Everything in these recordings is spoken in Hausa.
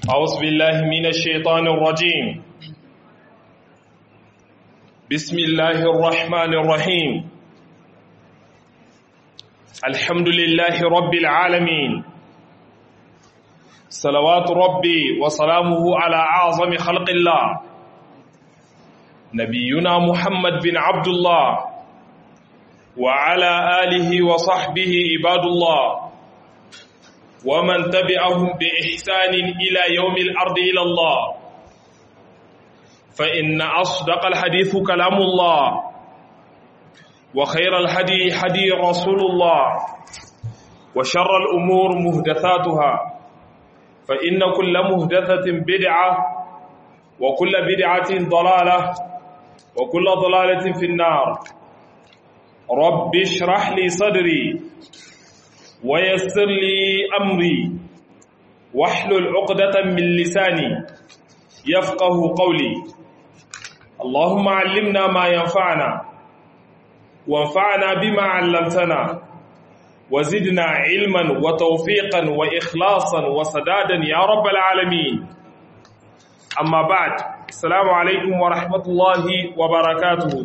أعوذ بالله من الشيطان الرجيم بسم الله الرحمن الرحيم الحمد لله رب العالمين صلوات ربي وسلامه على أعظم خلق الله نبينا محمد بن عبد الله وعلى آله وصحبه عباد الله ومن تبعهم بإحسان إلى يوم الأرض إلى الله فإن أصدق الحديث كلام الله وخير الهدي هدي رسول الله وشر الأمور مهدثاتها فإن كل مهدثة بدعة وكل بدعة ضلالة وكل ضلالة في النار رب اشرح لي صدري ويسر لي أمري واحلل عقدة من لساني يفقه قولي اللهم علمنا ما ينفعنا وانفعنا بما علمتنا وزدنا علما وتوفيقا وإخلاصا وسدادا يا رب العالمين أما بعد السلام عليكم ورحمة الله وبركاته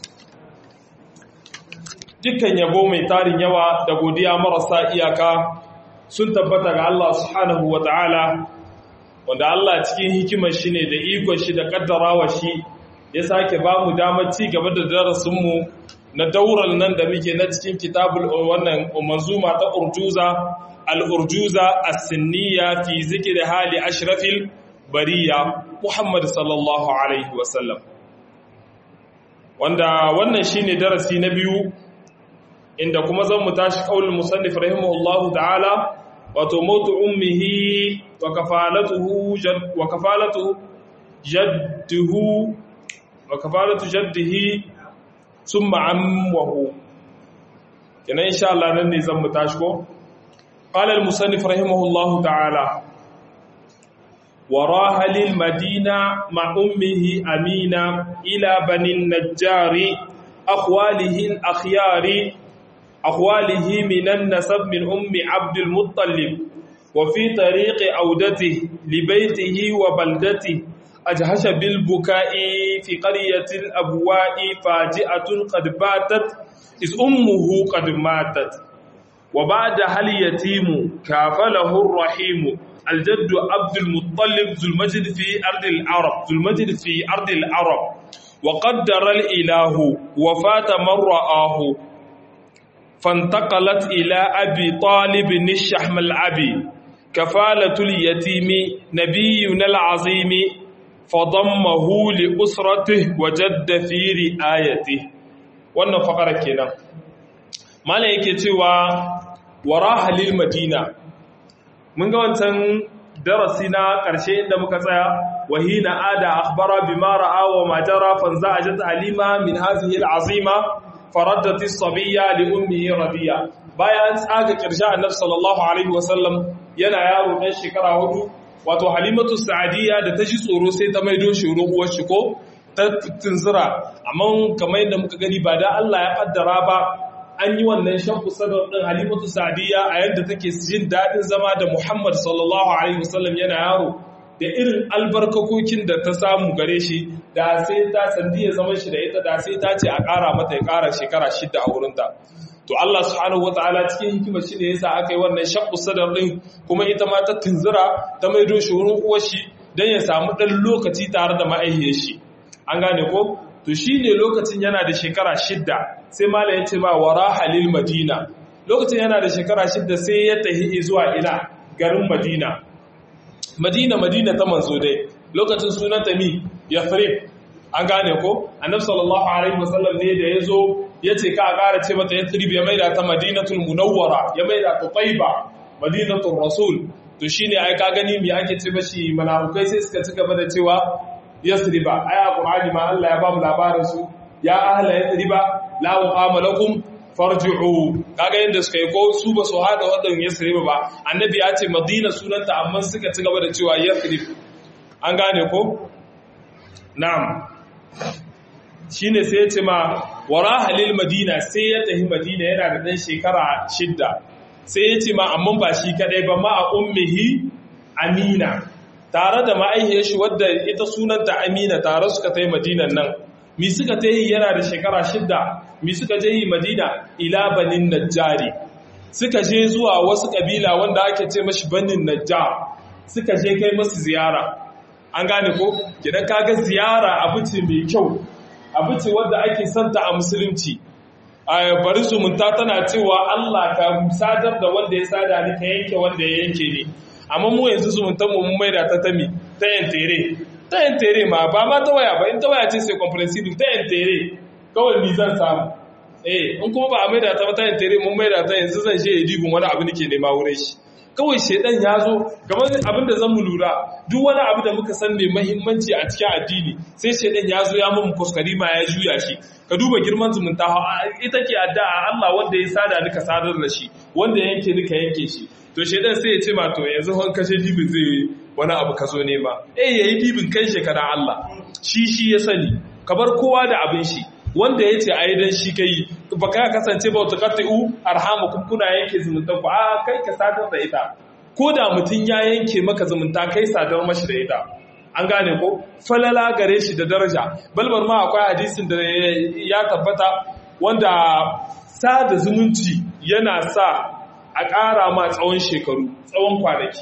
dukkan yabo mai tarin yawa da godiya marasa iyaka sun tabbata ga Allah subhanahu wa ta'ala wanda Allah cikin hikimar shi ne da ikon shi da kaddarawa shi ya sake ba mu damar ci gaba da darasinmu na daular nan da muke na cikin kitabul wannan manzuma ta urjuza al-urjuza as-sinniya fi zikri hali ashrafil bariya Muhammad sallallahu alaihi wasallam wanda wannan shine darasi na biyu inda kuma zan mu tashi kaulin musannif rahimahullahu ta'ala wato mautu ummihi wa kafalatuhu wa kafalatu jaddihi wa kafalatu jaddihi summa amwahu kenan insha Allah nan ne zan mu tashi ko qala al musannif rahimahullahu ta'ala وراح للمدينة مع أمه أمينة إلى بني النجار أخواله الأخيار أخواله من النسب من أم عبد المطلب وفي طريق عودته لبيته وبلدته أجهش بالبكاء في قرية الأبواء فاجئة قد باتت إذ أمه قد ماتت وبعدها اليتيم كافله الرحيم الجد عبد المطلب ذو المجد في أرض العرب ذو المجد في أرض العرب وقدر الإله وفات من رآه فانتقلت إلى أبي طالب الشحم العبي كفالة اليتيم نبينا العظيم فضمه لأسرته وجد في رآيته wannan fakara kenan malam yake cewa waraha lil madina mun ga wancan darasi na ƙarshe inda muka tsaya wahina ada akhbara bima ra'a wa ma jara fanza'at halima min hadhihi al'azima faraddat as-sabiyya li ummihi radiya bayan tsaga kirsha annabi sallallahu alaihi wasallam yana yaro dan shekara hudu wato halimatu sa'adiyya da ta ji tsoro sai ta maido shi uwar shi ko ta tunzura amma kamar yadda muka gani ba da Allah ya kaddara ba an yi wannan shakku sadar ɗin halimatu sa'adiyya a yadda take jin daɗin zama da muhammad sallallahu alaihi wasallam yana yaro da irin albarkakokin da ta samu gare shi da sai ta sandi ya zama shi da ita da sai ta ce a ƙara mata ya ƙara shekara shida a wurinta to Allah subhanahu wataala cikin hikimar shi ne yasa aka yi wannan shakku sadar ɗin kuma ita ma ta tunzura ta maido shi wurin uwar shi don ya samu ɗan lokaci tare da ma'aihiyar shi an gane ko to shi ne lokacin yana da shekara shidda sai mala ya ce ba wara halil madina lokacin yana da shekara shidda sai ya tahi zuwa ina garin madina madina madina ta manzo dai lokacin sunanta mi ya an gane ko annabi sallallahu alaihi wasallam ne da ya zo ya ce ka ƙara ce mata ya ya maida ta madinatul munawwara ya maida ta taiba madinatul rasul to shine ai ka gani me ake ce mashi manafukai sai suka ci gaba da cewa yasriba aya qur'ani ma Allah ya ba mu labarin su ya ahla yasriba la muqama lakum farji'u kaga yadda suka yi ko su ba su hada wadan yasriba ba annabi ya ce madina sunanta amma suka ci gaba da cewa yasrib an gane ko na'am shine sai ya ce ma wara halil madina sai ya tafi madina yana da dan shekara shidda sai ya ce ma amma ba shi kadai ba ma a ummihi amina tare da ma'aihiyar shi wadda ita sunanta amina tare suka ta yi madinan nan mi suka ta yi yana da shekara shidda mi suka je yi madina ila banin najjari suka je zuwa wasu kabila wanda ake ce mashi banin najjar suka je kai masu ziyara an gane ko gidan kaga ziyara abu ce mai kyau abu ce wadda ake santa a musulunci a bari zumunta tana cewa Allah ka sadar da wanda ya sada ni ka yanke wanda ya yanke ni amma mu yanzu zumuntan mu mun maida ta tami ta yantere ta yantere ma ba ma ta waya ba in ta waya ce sai comprehensive ta yantere kawai ni zan samu eh in kuma ba a maida ta ba ta yantere mun maida ta yanzu zan je dibin wani abu nake nema wurin shi kawai shedan ya zo kamar abin da zan mu lura duk wani abu da muka san mai mahimmanci a cikin addini sai shedan ya zo ya mun kuskari ma ya juya shi ka duba girman zumunta ita ke addu'a Allah wanda ya sada ni ka sadar da shi wanda yanke ni ka yanke shi to shedan sai ya ce ma to yanzu hon kashe dibin zai wani abu ka zo nema eh yayi dibin kai shekara Allah shi shi ya sani ka bar kowa da abin shi wanda ya ce a yi don shi kai ba ka kasance ba wata kata'u arhamu kuna yanke zumunta ku a kai ka sadar da ita ko da mutum ya yanke maka zumunta kai sadar mashi da ita an gane ko falala gare shi da daraja balbar ma akwai hadisin da ya tabbata wanda sada zumunci yana sa a ƙara ma tsawon shekaru tsawon kwanaki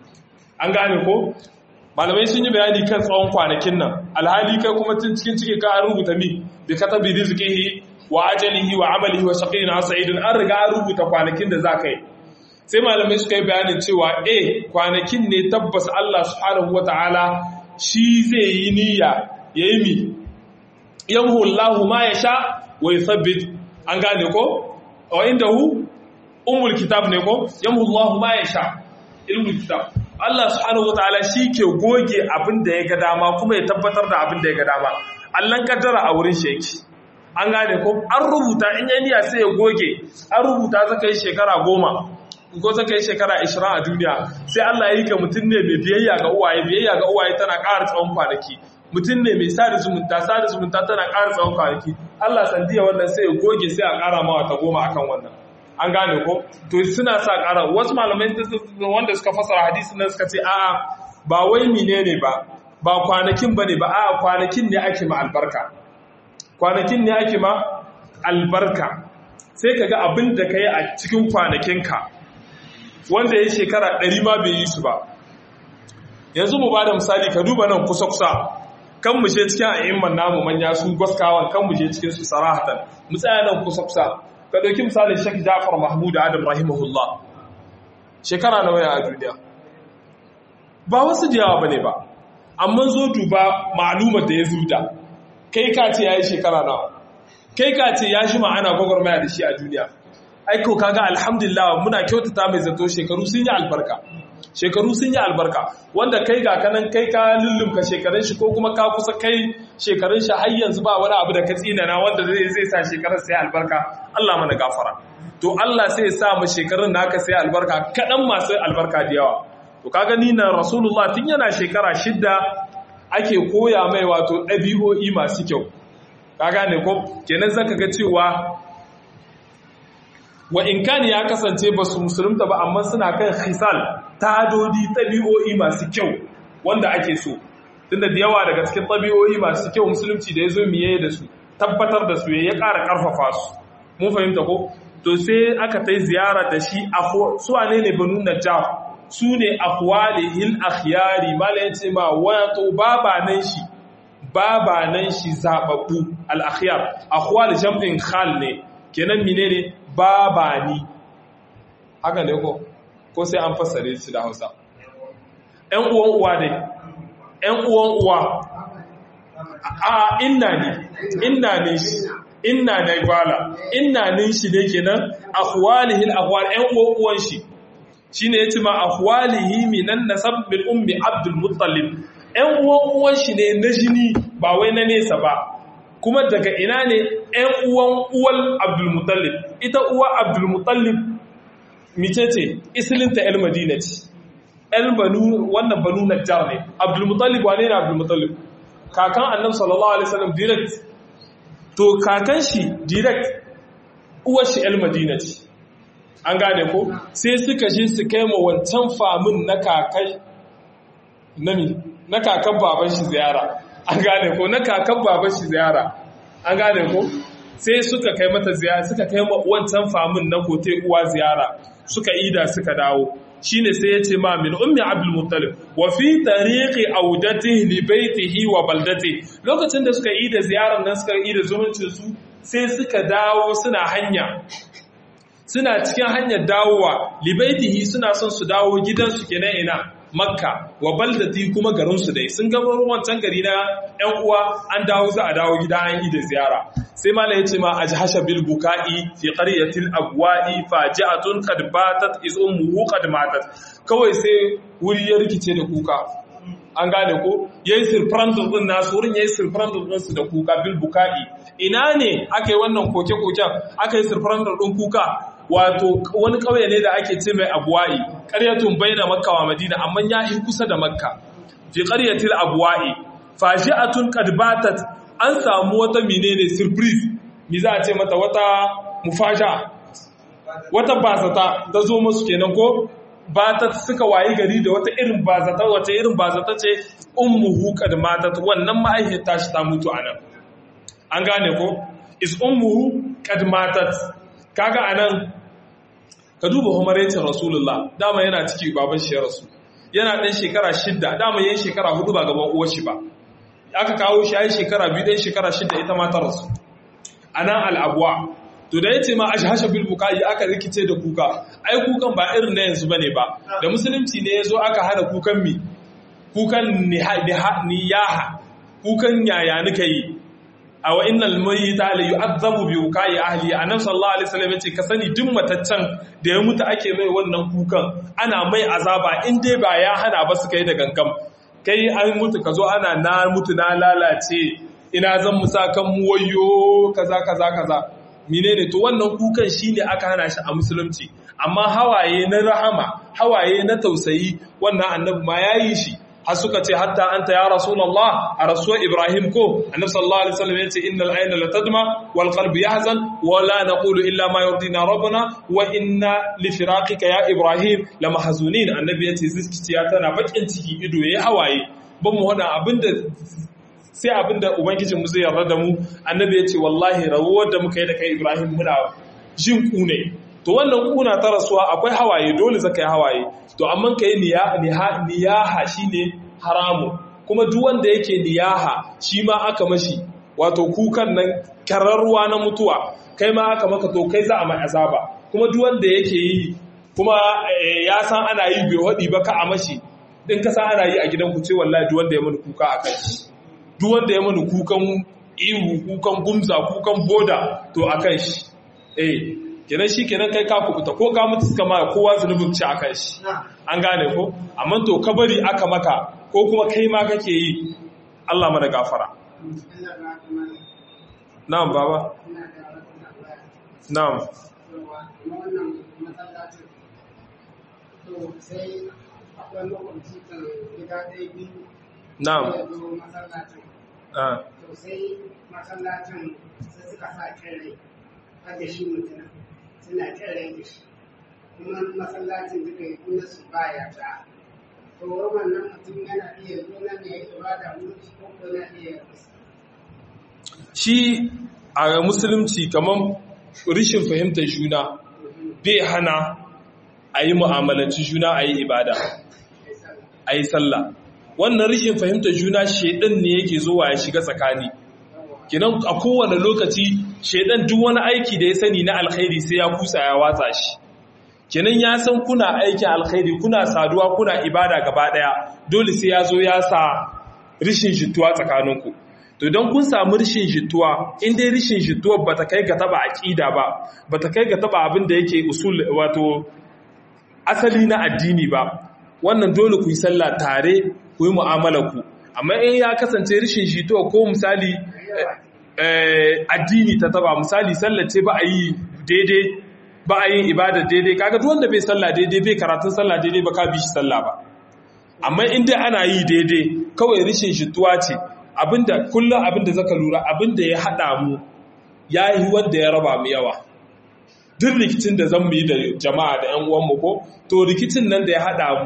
an gane ko malamai sun yi bayani kan tsawon kwanakin nan alhali kai kuma tun cikin ciki ka an rubuta mi bi katabi rizqihi wa ajalihi wa amalihi wa shaqiyyin sa'idun an riga an rubuta kwanakin da zaka yi sai malamai suka yi bayanin cewa eh kwanakin ne tabbas Allah subhanahu wataala shi zai yi niyya yayi mi yamhu Allahu ma yasha wa yuthabbit an gane ko wa indahu ummul kitab ne ko yamhu Allahu ma yasha ilmul kitab Allah subhanahu wataala shi ke goge abin da ya ga dama kuma ya tabbatar da abin da ya ga dama Allah kaddara a wurin shi yake an gane ko an rubuta in yayi niyya sai ya goge an rubuta zaka yi shekara goma ko zaka yi shekara 20 a duniya sai Allah ya yi ka mutum ne mai biyayya ga uwaye biyayya ga uwaye tana ƙara tsawon kwanaki mutum ne mai sada zumunta sada zumunta tana ƙara tsawon kwanaki Allah sandiya wannan sai ya goge sai a ƙara ma wata goma akan wannan an gane ko to suna sa ƙara wasu malamai wanda suka fasara hadisi nan suka ce a'a ba wai menene ba ba kwanakin bane ba a'a kwanakin ne ake ma albarka kwanakin ne ake ma albarka sai kaga abin da kai a cikin kwanakinka wanda ya shekara ɗari ma bai yi su ba yanzu mu ba da misali ka duba nan kusa-kusa kan mu je cikin a'imman namu manya su gwaskawan kan mu je cikin su sarahatan mu tsaya nan kusa-kusa ka ɗauki misalin Sheikh Jafar Mahmud Adam rahimahullah shekara nawa ya a duniya ba wasu da yawa bane ba amma zo duba ma'alumar da ya zuda kai ka ce yayi shekara nawa kai ka ce ya shi ma'ana gwagwarmaya da shi a duniya aiko kaga alhamdulillah muna kyautata mai zato shekaru sun yi albarka shekaru sun yi albarka wanda kai ga kanan kai ka lullumka shekarun shi ko kuma ka kusa kai shekarun shi har yanzu ba wani abu da ka tsinana wanda zai zai sa shekarun sai albarka Allah mana gafara to Allah sai ya sa mu shekarun naka sai albarka kadan masu albarka da yawa to kaga ni na Rasulullah tun yana shekara shidda ake koya mai wato ɗabi'o'i masu kyau ka gane ko kenan zaka ga cewa wa in kani ya kasance ba su musulunta ba amma suna kan khisal tadodi tabi'o'i masu kyau wanda ake so tunda da yawa daga cikin tabi'o'i masu kyau musulunci da ya zo miye da su tabbatar da su ya ƙara ƙarfafa su mun fahimta ko to sai aka tai ziyara da shi su wane ne banu najjar su ne akhwalihil akhyari mala yace ma wato babanan shi babanan shi zababbu al akhyar akhwal jam'in khal ne kenan menene babani haka ne ko ko sai an fassare shi da Hausa ƴan uwan uwa dai ƴan uwan uwa a inna ne inna ne shi inna ne gwala inna ne shi ne kenan akhwalihi al-akhwal ƴan uwan uwan shi shine yace ma akhwalihi minan nasab bil ummi abdul muttalib ƴan uwan uwan shi ne na jini ba wai na nesa ba kuma daga ina ne ‘yan uwan uwal abdulmutallib ita uwa abdulmutallib mice ce isilinta ‘yan madina ce ‘yan banu wannan banu najjar ne abdulmutallib wane ne abdulmutallib kakan annab sallallahu alaihi wasallam direct to kakan shi direct uwar shi ‘yan madina ce an gane ko sai suka je su kai ma wancan famin na kakai nami na kakan baban shi ziyara an gane ko na kakan baban shi ziyara an gane ko sai suka kai mata ziyara suka kai wancan famin na kote uwa ziyara suka ida suka dawo shine sai ya ce ma min ummi abdul muttalib wa fi tariqi audatihi li baitihi wa baldati lokacin da suka ida ziyarar nan suka ida zumuncin su sai suka dawo suna hanya suna cikin hanyar dawowa li baitihi suna son su dawo gidansu kenan ina makka wa baldati kuma garinsu dai sun gaba wancan gari na yan uwa an dawo za a dawo gida an yi da ziyara sai mala ya ce ma ajhasha bil buka'i fi qaryatil abwa'i faji'atun qad batat iz ummuhu qad matat kawai sai wuri ya rikice da kuka an gane ko yayi surprise din nasu wurin yayi surprise din su da kuka bil buka'i ina ne aka yi wannan koke-koken aka yi surprise din kuka wato wani ƙauye ne da ake ce mai abuwa'i ƙaryatun baina makka wa madina amma ya yi kusa da makka fi ƙaryatil abuwa'i fashi'atun qad batat an samu wata menene surprise mi za a ce mata wata mufasha wata bazata ta zo musu kenan ko batat suka wayi gari da wata irin bazata wata irin bazata ce ummuhu qad matat wannan ma'aihiyar tashi ta mutu anan an gane ko is ummuhu qad matat kaga anan ka duba humarecin rasulullah dama yana ciki baban shi ya rasu yana ɗan shekara shidda dama yayin shekara hudu ba gaban uwar shi ba aka kawo shi yayin shekara biyu ɗan shekara shidda ita ma ta rasu anan al'abuwa to da yace ma ashhasha bil bukai aka rikice da kuka ai kukan ba irin na yanzu bane ba da musulunci ne yazo aka hana kukan mi kukan niyaha kukan yaya nika yi a wa innal mayyita la yu'adhabu bi wukai ahli annabi sallallahu alaihi wasallam yace ka sani duk mataccen da ya mutu ake mai wannan kukan ana mai azaba in dai ba ya hana ba suka yi da gangam kai an mutu ka zo ana na mutu na lalace ina zan musa kan mu wayo kaza kaza kaza menene to wannan kukan shine aka hana shi a musulunci amma hawaye na rahama hawaye na tausayi wannan annabi ma yayi shi har suka ce hatta anta ya rasulullah a rasuwar ibrahim ko annabi sallallahu alaihi wasallam yace innal ayna la tadma wal qalbu yahzan wa la naqulu illa ma yurdina rabbuna wa inna li firaqika ya ibrahim la mahzunin annabi yace zuciya tana bakin ciki ido yayi hawaye ban mu hada abinda sai abinda ubangijin mu zai yarda da mu annabi yace wallahi rawar da muka yi da kai ibrahim muna jin kune to wannan kuna ta rasuwa akwai hawaye dole zaka yi hawaye to amma kai niyaha shine haramu kuma duk wanda yake niyaha shi ma aka mashi wato kukan nan kararruwa na mutuwa kai ma aka maka to kai za a mai azaba kuma duk wanda yake yi kuma ya san ana yi bai hadi ba ka a mashi din ka san ana yi a gidan ku ce wallahi duk wanda ya mani kuka a kai duk wanda ya mani kukan ihu kukan gumza kukan boda to a kan shi eh kenan shi kenan kai ka kubuta ko ka mutu suka ma kowa zunubin ci akan shi an gane ko amma to kabari aka maka ko kuma kai ma kake yi Allah mana gafara na'am baba na'am na'am to sai masallacin sai suka sa kere har da shi mutum suna kere da shi kuma masallacin duka yi kuna su baya ta to wannan mutum yana iya nuna ne ya ibada mulki ko ko na iya shi a musulunci kamar rishin fahimtar juna bai hana a yi mu'amalanci juna a yi ibada a yi sallah wannan rishin fahimtar juna shaidan ne yake zuwa ya shiga tsakani kinan a kowane lokaci shaidan duk wani aiki da ya sani na alkhairi sai ya kusa ya watsa shi kenan ya san kuna aikin alkhairi kuna saduwa kuna ibada gaba daya dole sai ya zo ya sa rishin jituwa tsakaninku to don kun samu rishin jituwa in dai rishin jituwa bata kai ga taba aqida ba bata kai ga taba abin da yake usul wato asali na addini ba wannan dole ku yi sallah tare ku yi mu'amala ku amma in ya kasance rishin jituwa ko misali addini ta taba misali sallah ce ba a yi daidai ba a yin ibada daidai kaga duk wanda bai sallah daidai bai karatun sallah daidai ba ka bi shi sallah ba amma in dai ana yi daidai kawai rishin jituwa ce abinda kullum abinda zaka lura abinda ya hada mu ya yi wanda ya raba mu yawa duk rikicin da zan yi da jama'a da ƴan uwanmu ko to rikicin nan da ya hada mu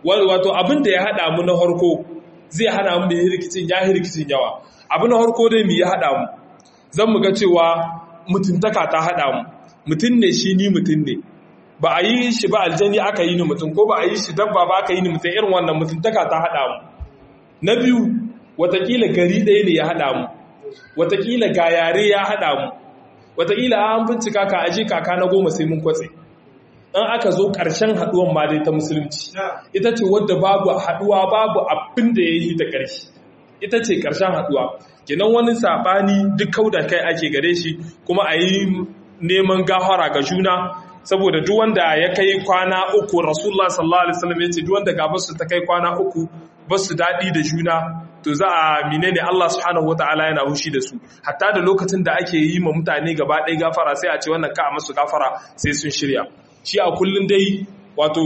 wato abin da ya haɗa mu na harko zai hana mu mai rikicin ya yi rikicin yawa abu na harko dai mu ya haɗa mu zan mu ga cewa mutuntaka ta haɗa mu mutum ne shi ni mutum ne ba a yi shi ba aljani aka yi ni mutum ko ba a yi shi dabba ba aka yi ni mutum irin wannan mutuntaka ta haɗa mu na biyu watakila gari ɗaya ne ya haɗa mu watakila ga yare ya haɗa mu watakila an bincika ka aje kaka na goma sai mun kwatse an aka zo ƙarshen haɗuwan ma dai ta musulunci ita ce wadda babu haɗuwa babu abin da ya yi ta ƙarshe ita ce ƙarshen haɗuwa kenan wani saɓani duk kau da kai ake gare shi kuma a yi neman gafara ga juna saboda duk wanda ya kai kwana uku rasulullah sallallahu alaihi wasallam ya ce duk wanda gabar su ta kai kwana uku ba su daɗi da juna to za a menene Allah subhanahu wataala yana hushi da su hatta da lokacin da ake yi ma mutane gaba ɗaya gafara sai a ce wannan ka a masu gafara sai sun shirya shi a kullum dai wato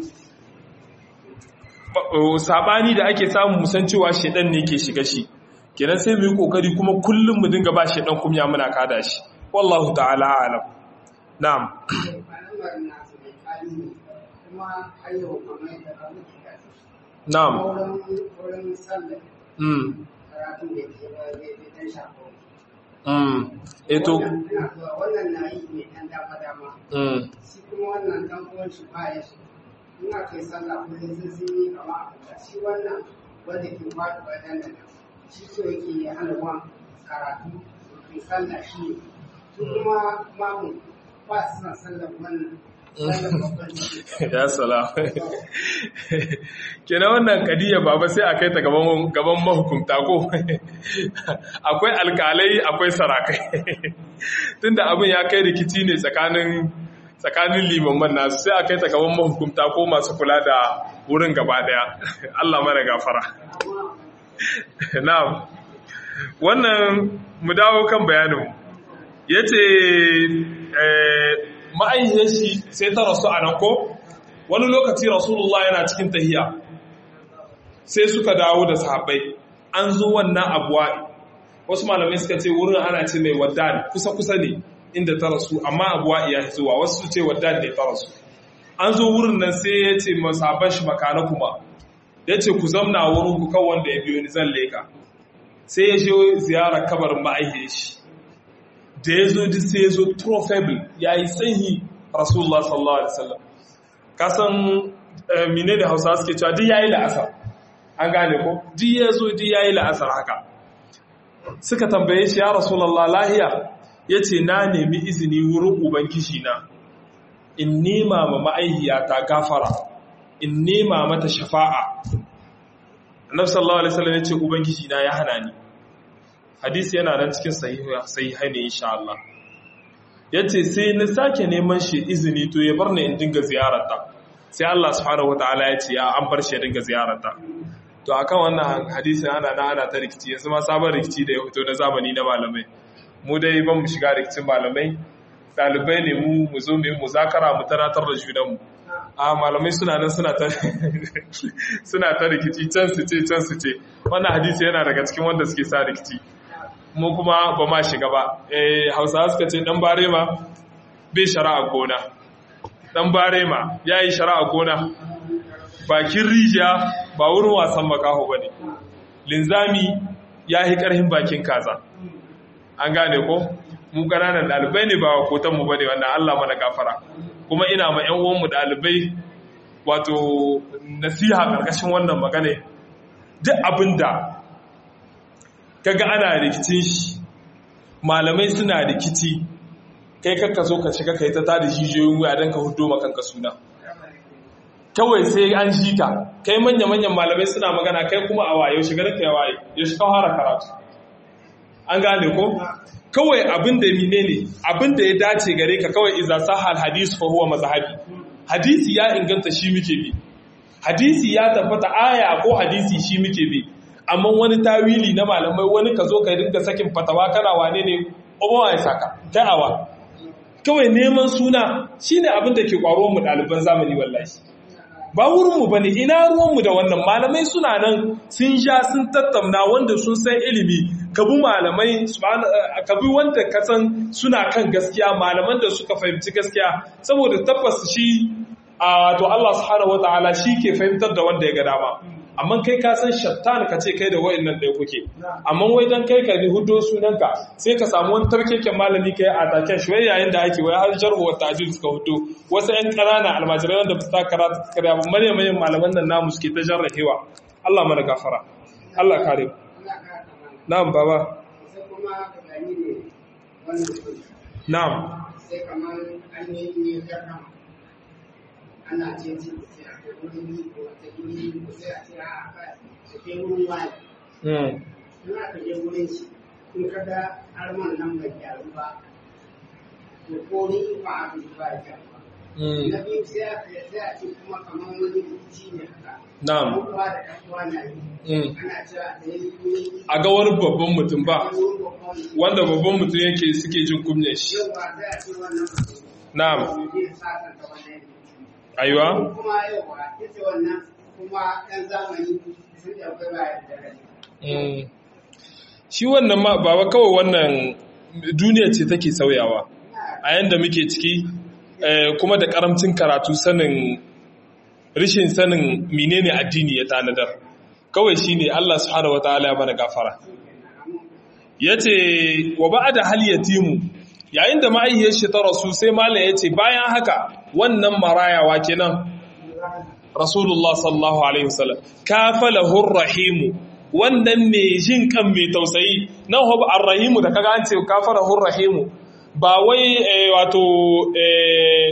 sabani da ake samu musan cewa shedan ne ke shiga shi kenan sai mu yi kokari kuma kullum mu dinga ba shedan kumya muna kada shi wallahu ta'ala alam na'am na'am mm mm eto wannan na yi ne dan dama dama mm shi kuma wannan dan uwan shi ba ya shi in aka yi sallah kullum sun sun yi kama a shi wannan wanda ke faɗi ba dan nan shi so yake ya hana wa karatu ke sallah shi ne su kuma mamu ba su san sallah wannan sallah babban ciki ya salam kenan wannan kadiyya baba sai a kai ta gaban gaban mahukunta ko akwai alkalai akwai sarakai tunda abin ya kai rikici ne tsakanin tsakanin limaman nasu sai a kai ta gaban mahukunta ko masu kula da wurin gaba daya Allah mara gafara na'am wannan mu dawo kan bayanin yace eh ma'aihiyar shi sai ta rasu a nan ko wani lokaci rasulullah yana cikin tahiya sai suka dawo da sahabbai an zo wannan abuwa wasu malamai suka ce wurin ana ce mai waddan kusa-kusa ne inda ta rasu amma abuwa iya zuwa wasu su ce waddan ne ta rasu an zo wurin nan sai ya ce masaban shi makana kuma ya ce ku zamna wurin ku kan wanda ya biyo ni zan leka sai ya je ziyarar kabarin ma'aihiyar shi da ya zo duk sai ya zo trofable ya yi sanyi rasulullah sallallahu alaihi wasallam kasan mine da hausa suke cewa duk ya yi la'asar an gane ko duk ya zo duk ya yi la'asar haka suka tambaye shi ya rasulullah lahiya ya ce na nemi izini wurin ubangishi na in nema ma ma'aihiyata gafara in nema mata shafa'a annabi sallallahu alaihi wasallam ya ce ubangishi na ya hana ni hadisi yana nan cikin sahihai ne insha Allah yace sai na sake neman shi izini to ya bar ni in dinga ziyararta sai Allah subhanahu wataala ya ce ya an bar shi ya dinga ziyararta to akan wannan hadisin ana na ana ta rikici yanzu ma sabon rikici da ya fito na zamani na malamai mu dai ban mu shiga rikicin malamai dalibai ne mu mu zo mu yi muzakara mu tanatar da junanmu a malamai suna nan suna ta suna ta rikici can su ce can su ce wannan hadisi yana daga cikin wanda suke sa rikici mu kuma ba ma shiga ba eh hausawa suka ce dan barema bai shari'a gona dan barema yayi shari'a gona bakin rijiya ba wurin wasan makaho bane linzami yayi karhin bakin kaza an gane ko mu ƙananan ɗalibai ne ba kotanmu ba ne wannan Allah mana gafara kuma ina ma ‘yan uwanmu ɗalibai wato nasiha ƙarƙashin wannan magana duk abin da kaga ana rikicin shi malamai suna rikici kai kakka so ka shiga kai ta tada jijiyoyin wuya don ka hudo makanka suna kawai sai an shi ka kai manya-manyan malamai suna magana kai kuma a waye shiga da kai waye ya shi fara karatu an gane ko kawai abin da mine ne abin da ya dace gare ka kawai iza sahal hadis fa huwa mazhabi hadisi ya inganta shi muke bi hadisi ya tabbata aya ko hadisi shi muke bi amma wani tawili na malamai wani ka zo ka dinga sakin fatawa kana wane ne obawa ya saka kai awa kawai neman suna shine abin da ke kwaro mu ɗaliban zamani wallahi ba wurinmu ba ne ina ruwanmu da wannan malamai suna nan sun sha sun tattauna wanda sun san ilimi ka bi malamai ka bi wanda ka san suna kan gaskiya malaman da suka fahimci gaskiya saboda tabbas shi a wato Allah subhanahu wataala shi ke fahimtar da wanda ya ga dama amma kai ka san shattan ka ce kai da wayannan ɗaya kuke amma wai dan kai ka ni hudo sunanka sai ka samu wani tarkeken malami kai a taken shi wai yayin da ake wai har jarhu wa ta'dil suka hudo wasu ƴan ƙanana almajirai wanda ba su ta karatu karya ba manyan manyan malaman nan namu suke ta jarrahewa Allah mana gafara Allah kare na'am baba sai kuma ka gani ne wannan sun na'am sai kamar an yi ne garna ana ce ce sai a kai wurin yi ko wata yi ko sai a ce a aka su kai wurin wani mm in aka je wurin shi in ka ga arman nan bai gyaru ba to ko ni ba a bi ba ya gyaru ba mm na biyu sai a sai a ce kuma kamar wani rikici ne haka na'am Ɗan uwa da ɗan uwa na yi mm ana cewa da ya yi a ga wani babban mutum ba wurin babban wanda babban mutum yake suke jin kunyar shi yawa sai a ce wannan mutum na'am zai sasanta wannan aiwa kuma yawa ita wannan kuma ɗan zamani sun ɗauki bayan da rai. Mm. shi wannan ma baba kawai wannan duniya ce take sauyawa a yanda muke ciki eh, kuma da karamcin karatu sanin rishin sanin menene addini ya tanadar kawai shine Allah subhanahu wataala ya bana gafara yace wa ba'da hal yatimu yayin da ma'aihiyar shi ta rasu sai malam yace bayan haka wannan marayawa kenan rasulullah sallallahu alaihi wasallam kafalahu rahimu wannan mai jin kan mai tausayi nan hob arrahimu da kaga an ce kafalahu rahimu ba wai eh, wato eh,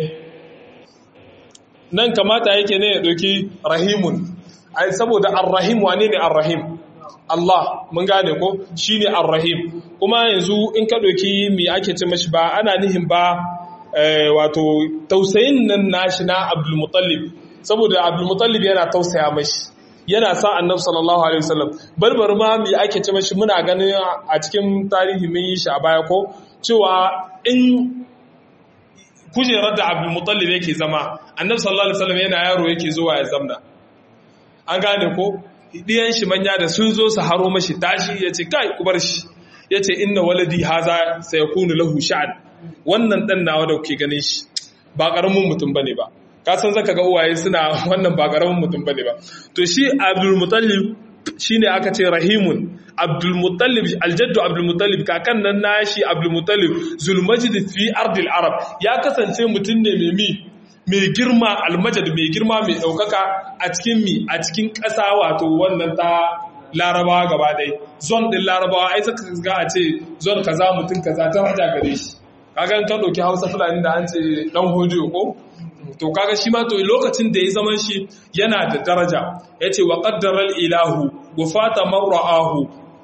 nan kamata yake ne ya ɗauki rahimun ai saboda arrahim wane ne arrahim Allah mun gane ko shine arrahim kuma yanzu in ka ɗauki me ake ce mashi ba ana nihin ba eh, wato tausayin nan nashi na Abdul Muttalib saboda Abdul Muttalib yana tausaya mashi yana sa Annabi sallallahu alaihi wasallam barbar ma me ake ce mashi muna ganin a cikin tarihi mun yi shi a baya ko cewa in kujerar da Abdul Muttalib yake zama Annabi sallallahu alaihi wasallam yana yaro yake zuwa ya zamna an gane ko diyan shi manya da sun zo su haro mashi tashi yace kai ku bar shi yace inna waladi haza sayakunu lahu sha'an wannan dan nawa da kuke ganin shi ba karamin mutum bane ba ka san zaka ga uwaye suna wannan ba karamin mutum bane ba to shi Abdul Muttalib shine aka ce rahimun Abdul Muttalib aljaddu Abdul Muttalib kakan nan nashi Abdul Muttalib zulmajid fi ardil arab ya kasance mutum ne mai mi mai girma almajad mai girma mai daukaka a cikin mi a cikin ƙasa wato wannan ta larabawa gaba ɗaya zon ɗin larabawa ai saka ga a ce zon kaza mutum kaza ta raja gare shi kaga ka ɗauki hausa fulani da an ce ɗan hodiyo ko to kaga shi ma to lokacin da ya zaman shi yana da daraja ya ce wa ƙaddarar ilahu gufata marra'ahu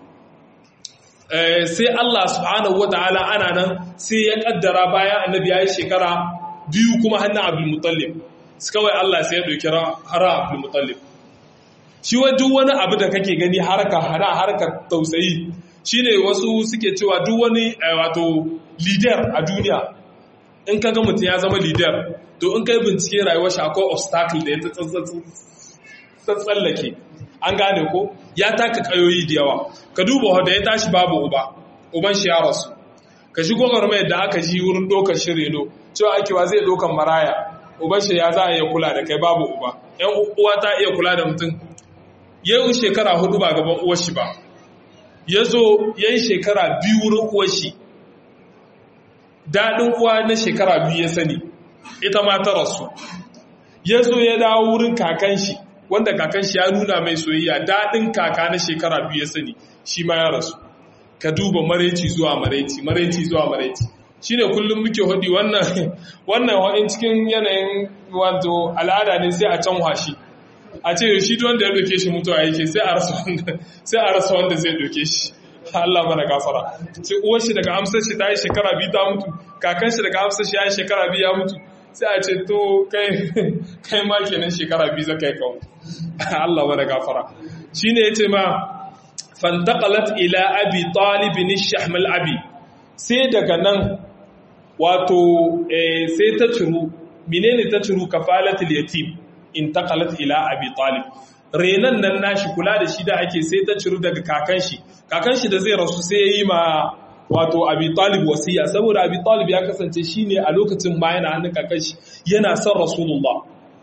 sai Allah subhanahu wa ta'ala ana nan sai ya ƙaddara bayan annabi ya yi shekara biyu kuma hannun abdul mutallib kawai Allah sai ya ɗauki hara abdul mutallib shi wa duk wani abu da kake gani harka hana harkar tausayi shine wasu suke cewa duk wani wato leader a duniya in ka ga mutum ya zama leader to in kai bincike rayuwar shi akwai obstacle da ya tsallake an gane ko ya taka kayoyi da yawa ka duba da ya tashi babu uba uban shi ya rasu ka shigo garmayar da aka ji wurin ɗaukar shi reno cewa ake wa zai ɗaukar maraya uban shi ya za a iya kula da kai babu uba yan uwa ta iya kula da mutum yau shekara hudu ba gaban uwar shi ba ya zo ya yi shekara biyu wurin uwar shi daɗin uwa na shekara biyu ya sani ita ma ta rasu ya zo ya dawo wurin kakan shi wanda kakan shi ya nuna mai soyayya daɗin kaka na shekara biyu ya sani shi ma ya rasu ka duba maraici zuwa maraici maraici zuwa maraici shi ne kullum muke hudi wannan wannan wa'in cikin yanayin wato al'ada ne sai a can washi a ce shi wanda ya doke shi mutuwa yake sai a rasa wanda sai a rasa wanda zai doke shi Allah mana gafara sai uwar shi daga amsar shi ta yi shekara biyu ta mutu kakan shi daga amsar shi ya yi shekara biyu ya mutu sai a ce to kai kai ma kenan shekara biyu zaka yi kawo Allah mana gafara shine yace ma fantaqalat ila abi talib bin shahmal abi sai daga nan wato sai ta ciru menene ta ciru kafalatul yatim intaqalat ila abi talib renan nan nashi kula da shi da ake sai ta ciru daga kakan shi kakan shi da zai rasu sai yayi ma wato abi talib wasiya saboda abi talib ya kasance shine a lokacin ma yana hannun kakan shi yana son rasulullah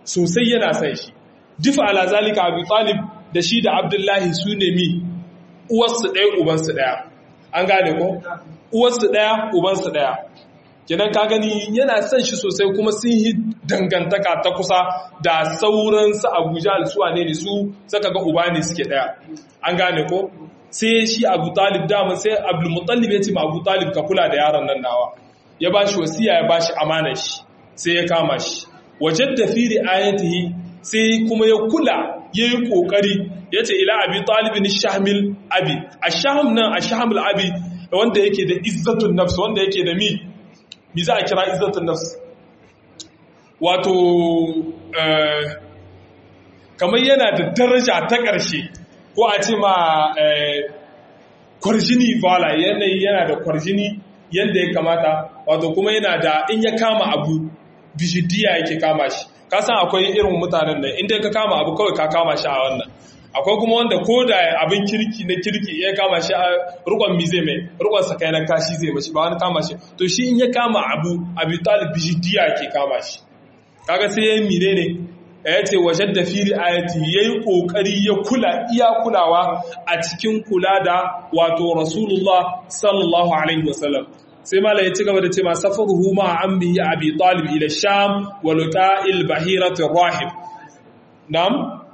sosai yana son shi difa ala zalika abu talib da shi da abdullahi su ne mi uwarsu ɗaya ubansu ɗaya an gane ko uwarsu ɗaya ubansu ɗaya kenan ka gani yana son shi sosai kuma sun yi dangantaka ta kusa da sauran su abuja alsuwa ne su saka ga uba ne suke ɗaya an gane ko sai shi abu talib dama sai abdulmutallib ya ce ma abu talib ka kula da yaron nan nawa ya ba shi wasiya ya ba shi amanar shi sai ya kama shi wajen da fi ri'ayatihi sai kuma ya kula ya yi ƙoƙari ya ce ila abi talibin shahamil abi a shaham nan a shahamil abi wanda yake da izzatun nafs wanda yake da mi mi za a kira izzatun nafs wato kamar yana da daraja ta ƙarshe ko a ce ma kwarjini vala yanayi yana da kwarjini yadda ya kamata wato kuma yana da in ya kama abu bishidiya yake kama shi ka san akwai irin mutanen da inda ka kama abu kawai ka kama shi a wannan akwai kuma wanda ko da abin kirki na kirki ya kama shi a rukon mi zai mai rukon sakai na kashi zai mashi ba wani kama shi to shi in ya kama abu abu talib bishidiya ke kama shi kaga sai ya yi mine ne ya ce wajen da fili ayati ya yi ƙoƙari ya kula iya kulawa a cikin kula da wato rasulullah sallallahu alaihi wasallam sai mala ya ci gaba da ce ma safaruhu ma ammihi abi talib ila sham wa luqa'il bahirat rahib nam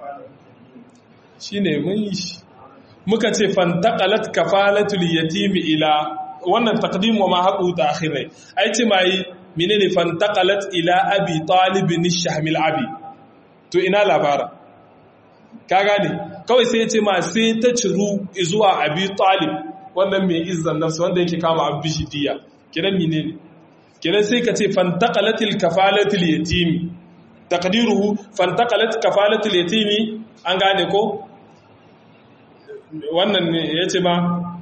shine mun yi shi muka ce fantaqalat kafalatul yatim ila wannan taqdim wa ma haqu ta'khir ai ce mai menene fantaqalat ila abi talib nishahmil abi to ina labara ka gane kawai sai ya ce ma sai ta ciru zuwa abi talib wannan mai izzan nafsu wanda yake kama abu bishidiya kiran mine ne kiran sai ka ce fantaqalatil kafalatil yatimi taqdiruhu fantaqalat kafalatil yatimi an gane ko wannan ne yace ma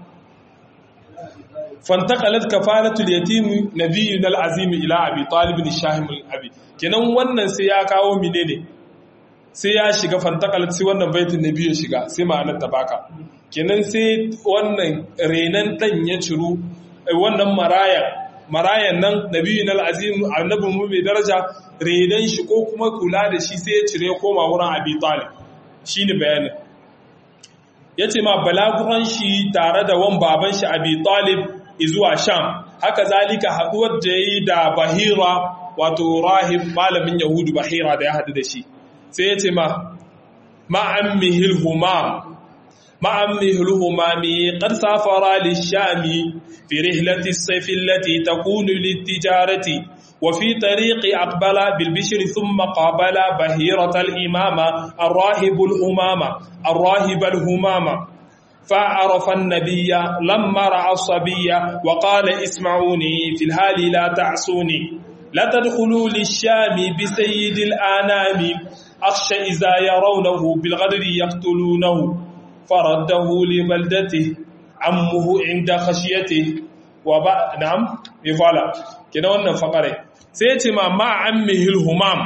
fantaqalat kafalatul yatimi nabiyyu al-azim ila abi talib bin shahim al-abi kenan wannan sai ya kawo mine ne sai ya shiga fantaqalat sai wannan baitin nabi ya shiga sai ma'anar ta baka kenan sai wannan renan dan ya ciru wannan maraya marayan nan nabiyyu al-azim annabi mu mai daraja renan shi ko kuma kula da shi sai ya cire koma wurin abi talib shine bayanin yace ma balaguran shi tare da wan baban shi abi talib zuwa sham haka zalika haduwar da yayi da bahira wato rahib malamin yahudu bahira da ya hadu da shi sai ya ce ma ma'ammihil humam ma'ammihil humami qad safara lishami fi rihlati as-sayf allati takunu lit-tijarati wa fi tariqi aqbala bil bishri thumma qabala bahirata al-imama ar-rahib al-humama ar-rahib al-humama فعرف النبي لما رأى الصبي وقال اسمعوني في الهال لا تعصوني لا تدخلوا للشام بسيد الآنام أخشى إذا يرونه بالغدر يقتلونه فرده لبلدته عمه عند خشيته وبا نعم يفعل كده wannan fakare sai ya ce ma ma ammihil humam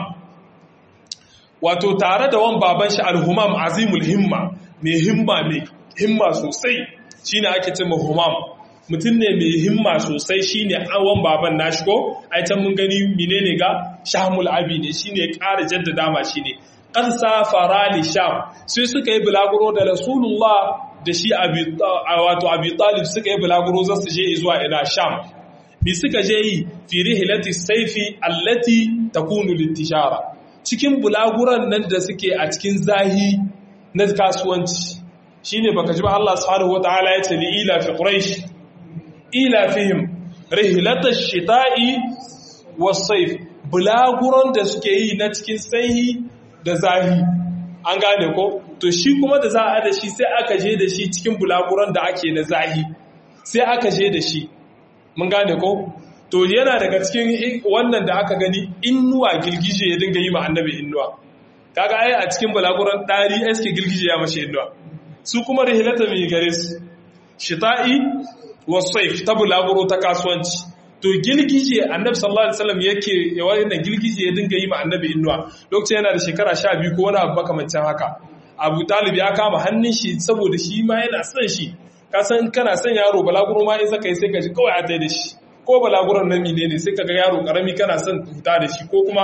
wato tare da wan baban shi alhumam azimul himma mai himma mai himma sosai shine ake ce ma humam mutum ne mai himma sosai shine awon baban nashi ko ai can mun gani menene ga shamul abi ne shine ƙara jaddada ma shine qad safara li sham sai suka yi bulaguro da rasulullah da shi abi wato abi talib suka yi bulaguro za su je zuwa ina sham bi suka je yi fi rihlati sayfi allati takunu litishara cikin bulaguran nan da suke a cikin zahi na kasuwanci shine baka ji ba Allah subhanahu wataala ya ce li ila fi quraish ila fihim rihlatash shita'i was-sayf bulaguran da suke yi na cikin sanyi da zahi an gane ko to shi kuma da za a da shi sai aka je da shi cikin bulaguran da ake na zahi sai aka je da shi mun gane ko to yana daga cikin wannan da aka gani innuwa girgije ya dinga yi ma annabi innuwa kaga ai a cikin bulaguran dari aske girgije ya mashi innuwa su kuma rihlata mai gare su shita'i wasaif ta bulaguro ta kasuwanci to gilgije annabi sallallahu alaihi wasallam yake wannan gilgije ya dinga yi ma annabi innuwa lokacin yana da shekara 12 ko wani abu makamancin haka Abu Talib ya kama hannun shi saboda shi ma yana son shi ka san kana son yaro balaguro ma in saka yi sai ka ji kawai a tai da shi ko balaguron nan ne ne sai kaga yaro karami kana son huta da shi ko kuma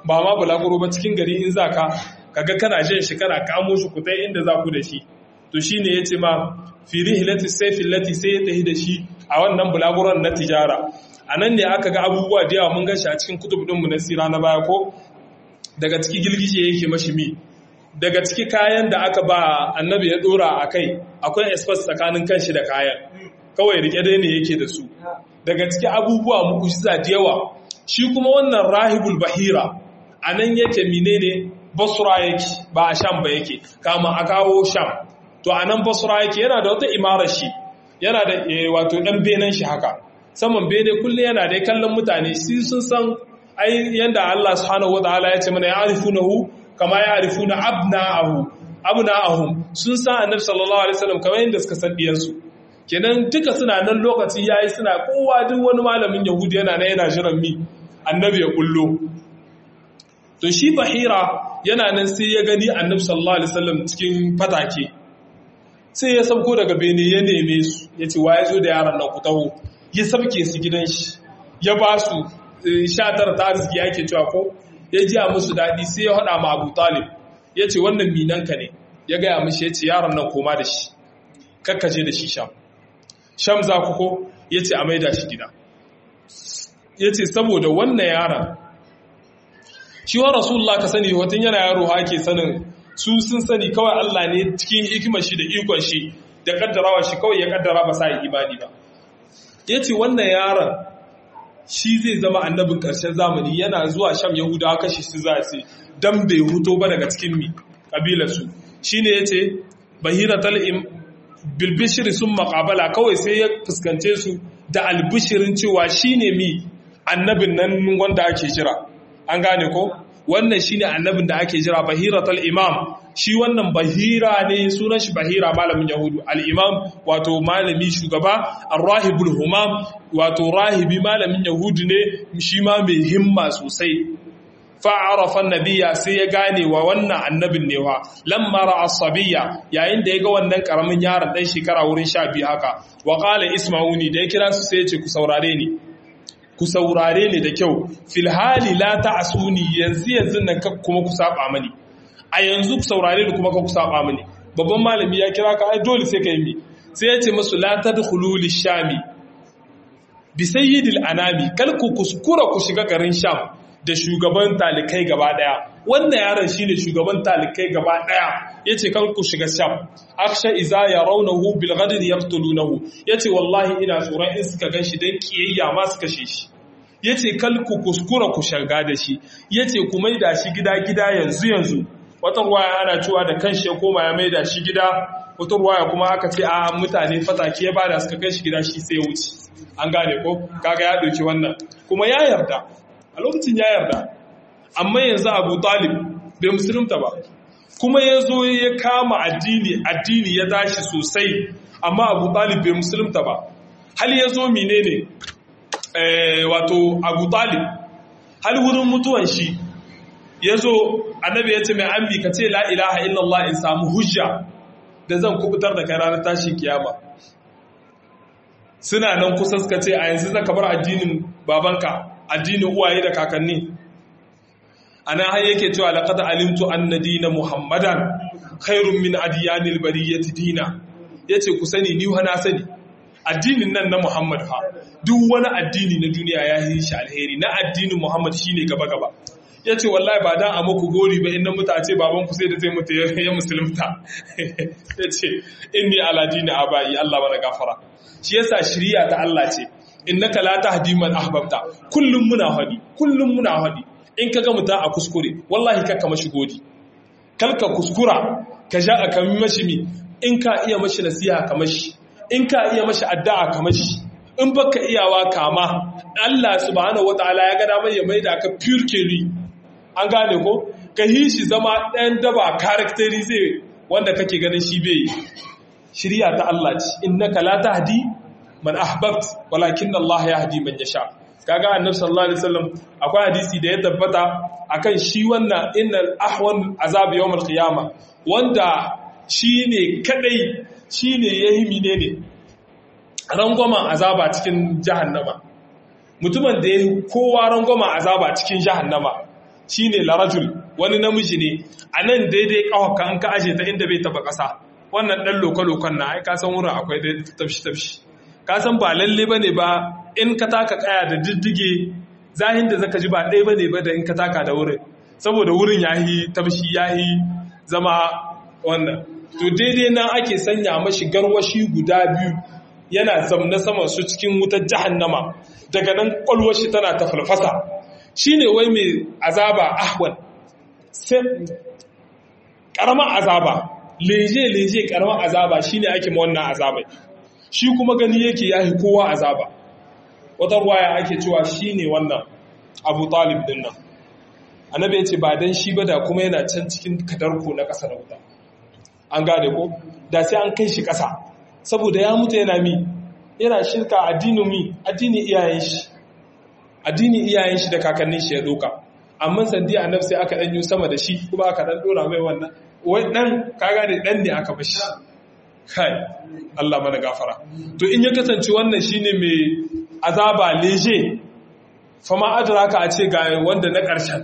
ba ma bulaguro ba cikin gari in za ka kaga kana jan shi kana kamo shi ku tai inda za ku da shi to shine yace ma fi rihlati sayfi lati sai ya tahi da shi a wannan bulaguron na tijara anan ne aka ga abubuwa da yawa mun ga shi a cikin kutub din mu na sira na baya ko daga ciki gilgije yake mashi mi daga ciki kayan da aka ba annabi ya dora a kai akwai espace tsakanin kanshi da kayan kawai rike dai ne yake da su daga ciki abubuwa muku shi da yawa shi kuma wannan rahibul bahira a nan yake menene basura yake ba a sham ba yake kama a kawo sham to a nan basura yake yana da wata imarar shi yana da wato dan benen shi haka saman bene kullum yana da kallon mutane shi sun san ai yanda Allah subhanahu wataala ya ce mana ya arifunahu kama ya arifuna abna'ahu abna'ahum sun san annabi sallallahu alaihi wasallam kamar yadda suka san diyansu kenan duka suna nan lokaci yayi suna kowa duk wani malamin yahudi yana nan yana jiran mi annabi ya kullo to shi bahira yana nan sai ya gani annabi sallallahu alaihi wasallam cikin fatake sai ya sauko daga bene ya neme su ya ce wa ya zo da yaran nan ku taho ya sabke su gidan shi ya ba su sha tara ta arziki yake cewa ko ya ji a musu daɗi sai ya haɗa ma abu talib ya ce wannan minanka ne ya gaya mishi ya ce yaron nan koma da shi kakkaje da shi sham sham za ku ko ya ce a maida shi gida ya ce saboda wannan yaron shi wa rasulullah ka sani watan yana yaro ake sanin su sun sani kawai Allah ne cikin hikimar shi da ikon shi da kaddarawa shi kawai ya kaddara ba sa yi imani ba ya ce wannan yaron shi zai zama annabin ƙarshen zamani yana zuwa sham yahudawa kashi su za su dan bai huto ba daga cikin mi ƙabilarsu shi ne ya ce bahira tal'im bilbishiri sun makabala kawai sai ya fuskance su da albishirin cewa shi ne mi annabin nan wanda ake jira an gane ko wannan shi ne annabin da ake jira bahira tal'imam shi wannan bahira ne sunan shi bahira malamin yahudu al'imam wato malami shugaba arrahibul humam wato rahibi malamin yahudu ne shi ma mai himma sosai fa'arafan nabiya sai ya gane wa wannan annabin ne wa lammara asabiya yayin da ya ga wannan karamin yaron ɗan shekara wurin sha biyu haka wa ƙala isma'uni da ya kira su sai ya ce ku saurare ni ku saurare ni da kyau filhali la ta'asuni yanzu yanzu nan kuma ku saba mani a yanzu ku saurare ni kuma ka ku saba mini babban malami ya kira ka ai dole sai ka yi mi sai ya ce musu la tadkhulu lishami bi sayyidil anami kal ku kuskura ku shiga garin sham da shugaban talikai gaba daya wannan yaron shine shugaban talikai gaba daya yace kal ku shiga sham aksha iza yarawnahu bil ghadin yaqtulunahu yace wallahi ina tsoron in suka ganshi dan kiyayya ma su kashe shi yace kal ku kuskura ku shiga da shi yace ku maida shi gida gida yanzu yanzu wata ruwaya ana cewa da kanshi ya koma ya maida shi gida wata ruwaya kuma aka ce a mutane fatake ya bada suka kai shi gida shi sai wuce an gane ko kaga ya dauki wannan kuma ya yarda a lokacin ya yarda amma yanzu Abu Talib bai musulunta ba kuma ya zo ya kama addini addini ya tashi sosai amma Abu Talib bai musulunta ba hal ya zo menene eh wato Abu Talib hal wurin mutuwan shi ya zo annabi ya ce mai ambi ka ce la ilaha illallah in samu hujja da zan kubutar da kai ranar tashin kiyama suna nan kusa suka ce a yanzu zaka bar addinin babanka addinin uwaye da kakanni ana har yake cewa laqad alimtu anna dina muhammadan khairun min adyanil bariyati dina yace ku sani ni wa na sani addinin nan na muhammad fa duk wani addini na duniya ya yi shi alheri na addinin muhammad shine gaba gaba ya ce wallahi ba dan a muku gori ba inda muta ce baban ku sai da zai mutu ya musulunta ya ce inni ala dini abai Allah bana gafara shi yasa shiriya ta Allah ce innaka la tahdi man ahbabta kullum muna hadi kullum muna hadi in kaga muta a kuskure wallahi kakka mashi godi kalka kuskura ka ja a kami mashi mi in ka iya mashi nasiha ka mashi in ka iya mashi addu'a ka mashi in baka iyawa kama Allah subhanahu wataala ya ga damar ya maida ka pure an gane ko ka yi shi zama ɗayan daba karakteri zai wanda kake ganin shi bai shirya ta Allah ce innaka la tahdi man ahbabt walakin Allah yahdi man yasha kaga annabi sallallahu alaihi wasallam akwai hadisi da ya tabbata akan shi wannan innal ahwan azab yawm alqiyama wanda shine kadai shine yayi menene rangwamen azaba cikin jahannama mutumin da ya kowa rangwamen azaba cikin jahannama shine larajul wani namiji ne a nan daidai kawaka an ka aje ta inda bai taba ƙasa wannan ɗan lokal-lokal na ai kasan wurin akwai da tafshi-tafshi kasan ba lalle ba ne ba in ka taka kaya da diddige zahin da zaka ji ba ɗaya ba ne ba da in ka taka da wurin saboda wurin ya yi tafshi ya yi zama wannan to daidai nan ake sanya mashi garwashi guda biyu yana zamna saman su cikin wutar jahannama daga nan kwalwashi tana ta falfasa shine wai mai azaba ahwan sai karamar azaba leje-leje karamar azaba shine ake ma wannan azaba shi kuma gani yake yahi kowa azaba wata ruwaya ake cewa shine wannan abu talib din nan annabi ya ce ba dan shi ba da kuma yana can cikin kadarko na ƙasa da wuta an gane ko da sai an kai shi ƙasa saboda ya mutu yana mi yana shirka addinin mi addinin iyayen shi addinin iyayen shi da kakannin shi ya doka amma sandi annabi sai aka dan yi sama da shi kuma aka dan dora mai wannan wai dan kaga ne dan ne aka bashi kai Allah mana gafara to in ya kasance wannan shine mai azaba leje fama adraka a ce ga wanda na ƙarshen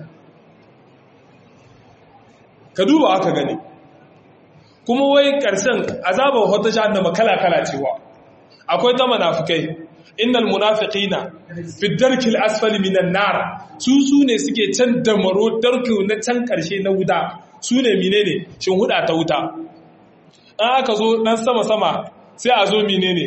ka duba aka gani kuma wai ƙarshen azabar wata jahannama kala-kala cewa akwai ta munafikai innal munafiqina fi darkil asfali minan nar su su ne suke can damaro darku na can karshe na wuta su ne menene shin huda ta wuta an aka zo dan sama sama sai a zo menene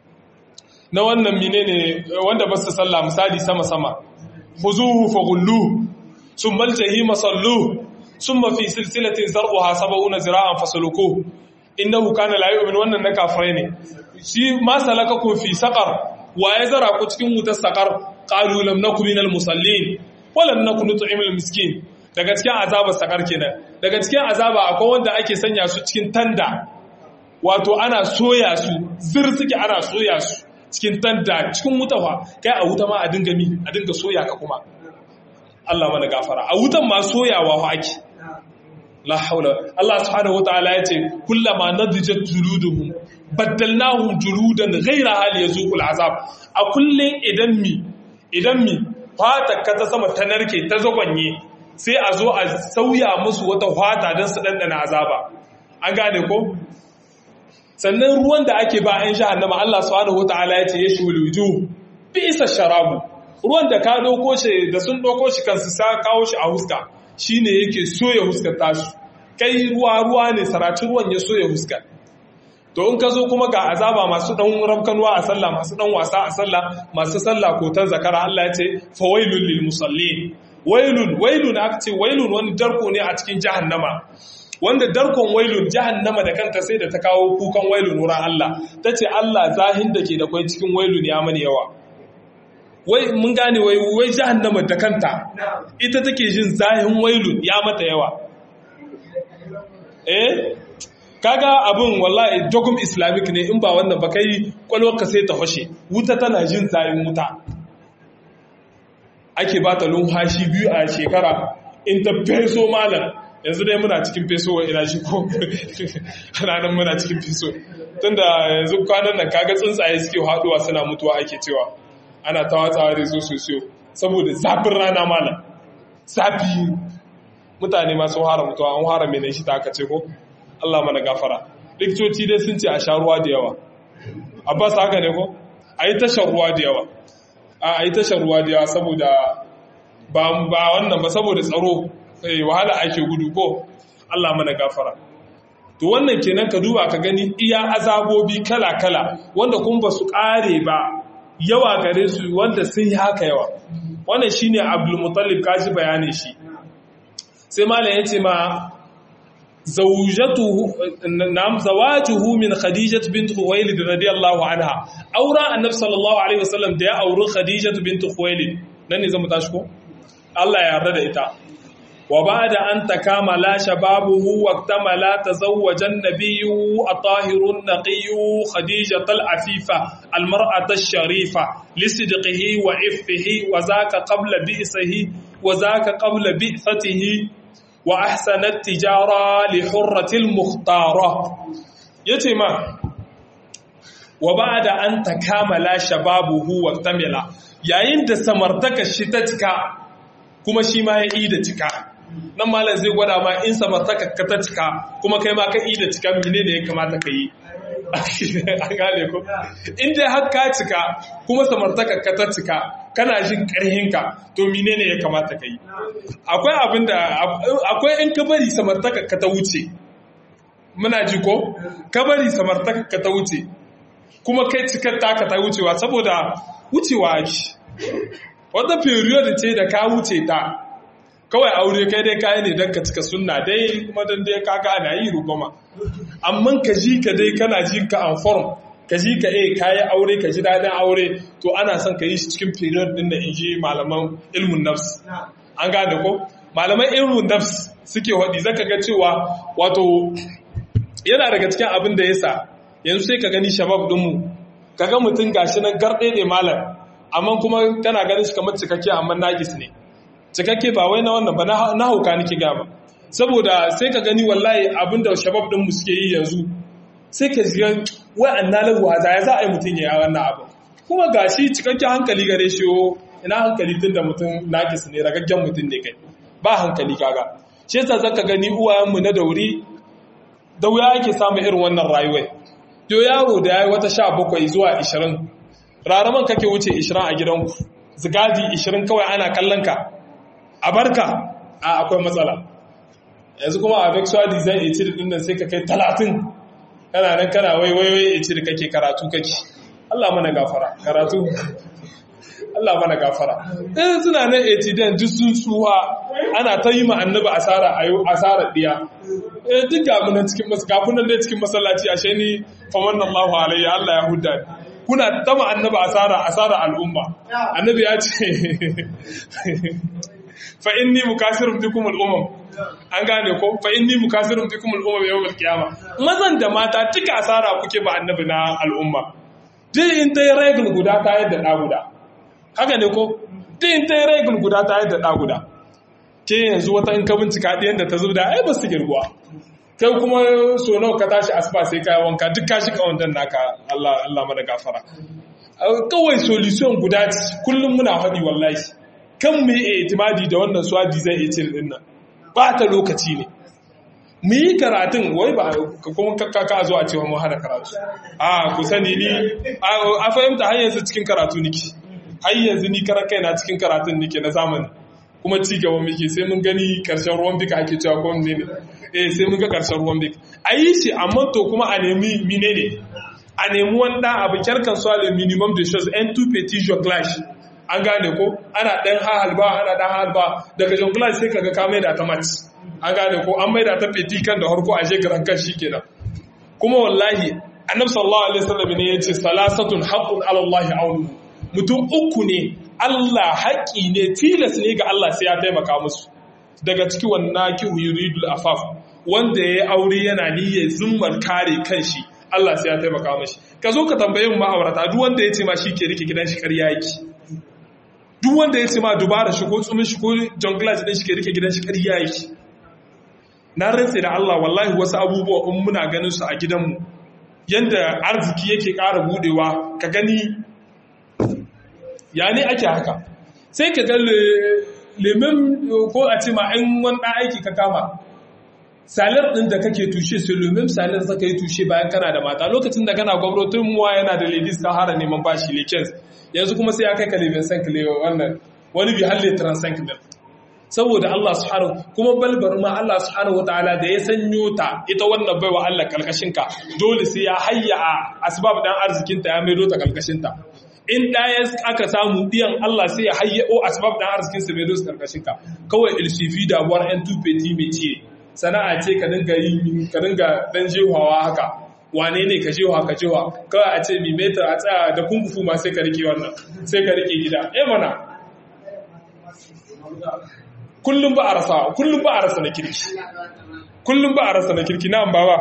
na wannan menene wanda ba su sallah misali sama sama khuzuhu faghullu summa aljahima sallu summa fi silsilatin zar'uha sab'una zira'an fasluku innahu kana la yu'min wannan na kafirai ne shi ma salakakum fi saqar wa ya zara ku cikin wutar saqar qalu lam nakum minal musallin wa lam nakun nut'imul miskin daga cikin azabar saqar kenan daga cikin azaba akwai wanda ake sanya su cikin tanda wato ana soya su zir suke ana soya su cikin tanda cikin wuta fa kai a wuta ma a dinga mi a dinga soya ka kuma Allah mana gafara a wutan ma soyawa fa ake la haula Allah subhanahu wataala yace kullama nadijat juluduhum baddalnahum juludan ghayra hal yazuqul azab a kullun idan mi idan mi fata ka ta sama ta narke ta zagonye sai a zo a sauya musu wata fata don su dandana azaba an gane ko sannan ruwan da ake ba an jahannama Allah subhanahu wataala yace yashul wujuh bi isa sharabu ruwan da ka dauko shi da sun dauko shi kansu sa kawo shi a huska shi ne yake soya huskar tasu kai ruwa ruwa ne saracin ruwan ya soya huskar to in ka zo kuma ga azaba masu dan ramkanuwa a sallah masu dan wasa a sallah masu sallah ko ta zakara Allah ya ce fa wailul lil musallin wailun wailun aka ce wailun wani darko ne a cikin jahannama wanda darkon wailun jahannama da kanta sai da ta kawo kukan wailun wurin Allah ta ce Allah zahin da ke da kwai cikin wailun ya mani yawa wai mun gane wai wai jahannama da kanta ita take jin zahin wailun ya mata yawa eh kaga abin wallahi dogum islamic ne in ba wannan ba kai kwalwarka sai ta fashe wuta tana jin zahin wuta ake ba ta lumhashi biyu a shekara in ta feso malam yanzu dai muna cikin feso wa ina shi ko ranar muna cikin feso tunda yanzu kwanan nan kaga tsuntsaye suke haduwa suna mutuwa ake cewa ana ta watsawa da zo sosiyo saboda zafin rana malam zafi mutane masu hara mutuwa an hara mai shi ta aka ce ko Allah mana gafara likitoci dai sun ce a sha ruwa da yawa abbas haka ne ko a yi tashar ruwa da yawa a yi tashar ruwa da yawa saboda ba wannan ba saboda tsaro wahala ake gudu ko Allah mana gafara to wannan kenan ka duba ka gani iya azabobi kala-kala wanda kun ba su kare ba yawa gare su wanda sun yi haka yawa wannan shine abdulmutallib kaji bayanin shi sai malam yace ma zawjatuhu nam zawajuhu min khadijah bint khuwailid radiyallahu anha aura annabi sallallahu alaihi wasallam da ya auri khadijah bint khuwailid nan ne zamu tashi ko Allah ya yarda da ita wa ba'da an takamala shababuhu wa tamala tazawwaja an-nabiyyu at-tahirun naqiyyu khadijah al-afifa al-mar'ata ash-sharifa lisidqihi wa iffihi wa zaka qabla bi'sihi wa zaka qabla bi'thatihi wa ahsanat tijara li hurrati al-mukhtara yace ma wa ba'da an takamala shababuhu wa tamala yayin da samartaka shi ta cika kuma shi ma ya yi da cika nan malam zai gwada ma in samartaka ka ta cika kuma kai ma ka yi da cika mene ne ya kamata ka yi an gane ko in dai har ka cika kuma samartaka ka ta cika kana jin karhinka to mene ne ya kamata ka yi akwai abin da akwai in ka bari samartaka ka ta wuce muna ji ko ka bari samartaka ka ta wuce kuma kai cikar taka ta wucewa saboda wucewa ake wata period ce da ka wuce ta kawai aure kai dai kayi ne don ka cika sunna dai kuma don dai kaga ana yi rugoma amma ka ji ka dai kana ji ka an form ka ji ka eh kayi aure ka ji daɗin aure to ana son ka yi shi cikin period din da in ji malaman ilmun nafs an gane ko malaman ilmun nafs suke waɗi zaka ga cewa wato yana daga cikin abin da yasa yanzu sai ka gani shabab dinmu kaga mutum gashi nan garɗe ne malam amma kuma kana ganin shi kamar cikakke amma nagis ne cikakke ba wai na wannan ba na hauka nake gaba saboda sai ka gani wallahi abinda shabab din mu suke yi yanzu sai ka ji wai annalar waza ya za a yi mutum ya yi wannan abu kuma gashi cikakken hankali gare shi o ina hankali tun da mutum nagis ne ragaggen mutum ne kai ba hankali kaga shi yasa zaka gani uwayenmu na dauri da wuya ake samun irin wannan rayuwar to yaro da ya yi wata sha bakwai zuwa ishirin raraman kake wuce ishirin a gidanku zigadi ishirin kawai ana kallon ka a barka a akwai matsala yanzu kuma a vexual design ecid din nan sai ka kai talatin kana nan kana wai wai wai ecid kake karatu kake Allah mana gafara karatu Allah mana gafara eh suna nan ecid duk sun tsuha ana ta yi ma annabi asara ayo asara diya eh duk ga mun cikin mas kafin nan dai cikin masallaci ashe ni fa wannan Allahu alayya Allah ya hudda kuna ta ma annabi asara asara al'umma annabi ya ce fa inni mukasirun bikum al-umam an gane ko fa inni mukasirun bikum al-umam yawm al-qiyama mazan da mata cika asara kuke ba annabi na al'umma duk in ta yi regal guda ta yadda da guda haka ne ko duk in ta yi regal guda ta yadda da guda ke yanzu wata in ka bincika ɗiyan da ta zubda ai ba su girguwa kai kuma so nawa ka tashi asuba sai ka wanka duk ka shi kawandan naka Allah Allah mana gafara kawai solution guda ce kullum muna faɗi wallahi kan mu yi itimadi da wannan swadi zai iya cin din nan ba ta lokaci ne mu yi karatun wai ba kuma kakka zo a cewa mu hana karatu a ku sani ni a fahimta har yanzu cikin karatu niki har yanzu ni karan kaina cikin karatun nike na zamani kuma ci gaba muke sai mun gani karshen ruwan bika ake cewa ko ne ne eh sai mun ga karshen ruwan bika a yi shi amma to kuma a nemi mine ne a nemi wanda abu kyarkan su ale minimum de choses en tout petit jonglage an gane ko ana dan halba ana dan halba daga jonglage sai kaga ka mai da ta match an gane ko an mai da ta petit kan da harko a shekaran kan shikenan kuma wallahi annabi sallallahu alaihi wasallam ne yace salasatun haqqun ala allah aunu mutum uku ne Allah haƙƙi ne tilas ne ga Allah sai ya taimaka musu daga ciki wannan ki yuridul afaf wanda ya aure yana niyyar zummar kare kanshi Allah sai ya taimaka mashi ka zo ka tambaye mu ma'aurata duk wanda ya ce ma shi ke rike gidan shi ƙarya yake duk wanda ya ce ma dubara shi ko tsumin shi ko jonglage din shi ke rike gidan shi ƙarya yake na rantse da Allah wallahi wasu abubuwa in muna ganin su a gidanmu yanda arziki yake ƙara budewa ka gani ya ne ake haka sai ka ga lemin ko a ce ma in wani ɗan aiki ka kama salar ɗin da kake tushe sai lemin salar zaka yi tushe bayan kana da mata lokacin da kana gwamnatin muwa yana da ladies kan hara neman bashi lekens yanzu kuma sai ya kai ka lemin sank wannan wani bi halle transank din saboda Allah subhanahu kuma balbar ma Allah subhanahu wataala da ya sanyo ta ita wannan baiwa Allah kalkashin ka dole sai ya hayya a asbab dan arzikin ta ya maido ta kalkashin ta in ɗaya aka samu ɗiyan Allah sai ya hayyao asbab ɗan arzikin sa mai dosu karkashin ka kawai ilsifi da buwar yan tufeti mai ce sana'a ce ka dinga yi ka dinga dan jehawa haka wane ne ka jewa ka jewa kawai a ce mi metar a tsaya da kungufu ma sai ka rike wannan sai ka rike gida eh mana kullum ba a rasa kullum ba a rasa na kirki kullum ba a rasa na kirki na ba ba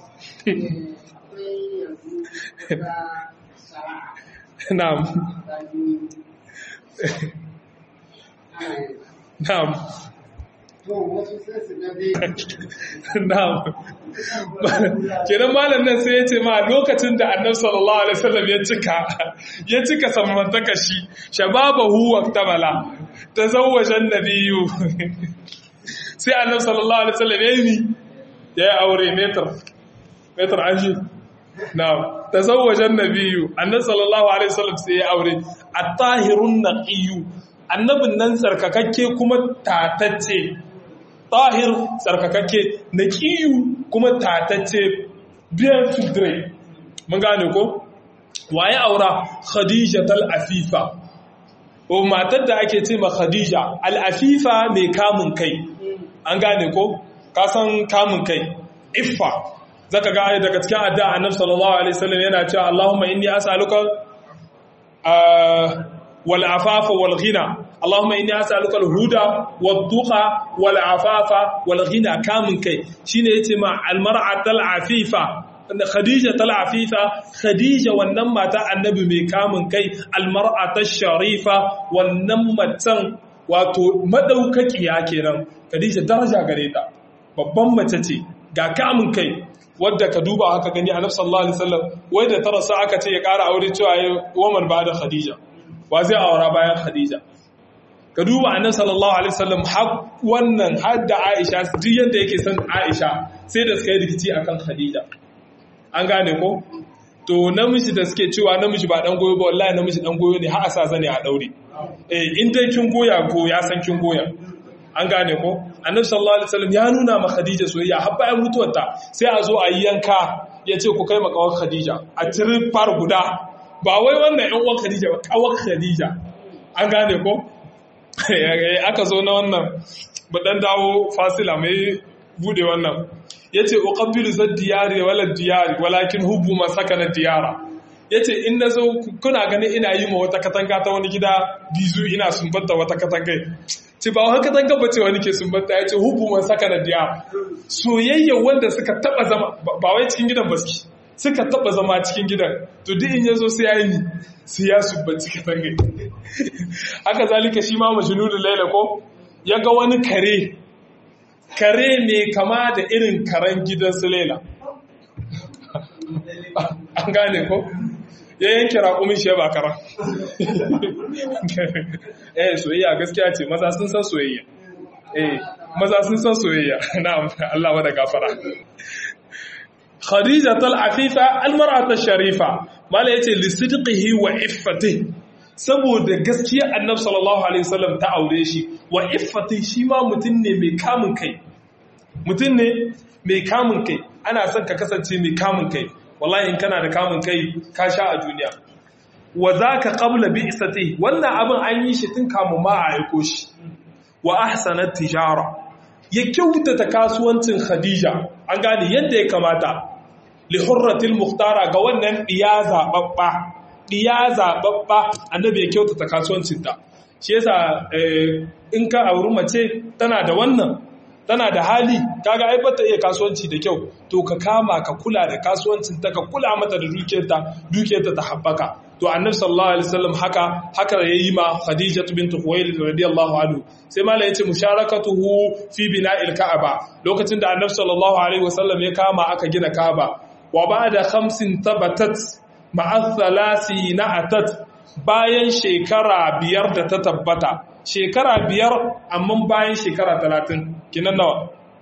Na'am. Na'am. Na'am. Kenan malam nan sai ya ce ma lokacin da Annabi sallallahu alaihi wasallam ya cika ya cika samantaka shi shababahu wa tabala tazawwajan nabiyyu sai annabi sallallahu alaihi wasallam ya yi ya yi aure metar metar anji na'am tazawwajan nabiyyu annabi sallallahu alaihi wasallam sai ya aure at-tahirun naqiyyu annabin nan tsarkakakke kuma tatacce tahir tsarkakakke naqiyu kuma tatacce bien filtré mun gane ko waye aura khadija tal afifa o matar da ake ce ma khadija al afifa mai kamun kai an gane ko ka san kamun kai iffa zaka ga ayi daga cikin addu'a annabi sallallahu alaihi wasallam yana cewa Allahumma inni as'aluka wal afafa wal ghina Allahumma inni as'aluka al huda wad tuqa wal afafa wal ghina kamun kai shine yace ma al mar'atal afifa Khadija tal afifa Khadija wannan mata annabi mai kamun kai al mar'atash sharifa wannan matan wato madaukakiya kenan Khadija daraja gare ta babban mace ce ga kamun kai wadda ka duba haka gani a nafsar Allah alaihi wasallam wai da tarasa aka ce ya ƙara aure cewa ya woman ba da Khadija wa zai aura bayan Khadija ka duba annabi sallallahu alaihi wasallam har wannan har da Aisha duk yanda yake son Aisha sai da suka yi rikici akan Khadija an gane ko to namiji da suke cewa namiji ba dan goyo ba wallahi namiji dan goyo ne har a sa zane a daure eh in dai kin goya ko ya san kin goya an gane ko annabi sallallahu alaihi wasallam ya nuna ma khadija soyayya har bayan mutuwarta sai a zo a yi yanka ya ce ku kai ma kawar khadija a tiri far guda ba wai wannan yan uwan khadija ba kawar khadija an gane ko aka zo na wannan ba dan dawo fasila mai bude wannan yace uqabbilu zad diyari wala diyari walakin hubbu ma sakana diyara yace in nazo kuna ganin ina yi ma wata katanga ta wani gida bizu ina sumbanta wata katanga ce ba haka katanga bace wani ke sumbanta yace hubbu ma sakana diyara soyayya wanda suka taba zama ba wai cikin gidan baski suka taba zama cikin gidan to duk in yazo sai yayi sai ya sumbanci katanga haka zalika shi ma majnunul laila ko yaga wani kare kare ne kama da irin karen gidan su lela an gane ko ya yanke raƙumin shi ba kara eh soyayya gaskiya ce maza sun san soyayya eh maza sun san soyayya na'am Allah wada gafara Khadija tal afifa almar'atu sharifa mala yace li sidqihi wa iffatihi saboda gaskiya annabi sallallahu alaihi wasallam ta aure shi wa iffati shi ma mutum ne mai kamun kai mutum ne mai kamun kai ana son ka kasance mai kamun kai wallahi in kana da kamun kai ka sha a duniya wa zaka qabla bi'sati wannan abin an yi shi tun kamun ma a aiko shi wa ahsanat tijara ya kyautata kasuwancin khadija an gane yadda ya kamata li hurratil muhtara ga wannan diya zababba diya zababba annabi ya kyautata kasuwancinta shi yasa in ka auri mace tana da wannan tana da hali kaga ai bata iya kasuwanci da kyau to ka kama ka kula da kasuwancin ta ka kula mata da dukiyarta dukiyarta ta habbaka to annabi sallallahu alaihi wasallam haka haka yayi ma khadija bint khuwailid radiyallahu anhu sai mala yace musharakatuhu fi bina'il ka'aba lokacin da annabi sallallahu alaihi wasallam ya kama aka gina ka'aba wa ba'da khamsin tabatat ma'a thalathi na'atat bayan shekara biyar da ta tabbata shekara biyar amma bayan shekara talatin kinan nawa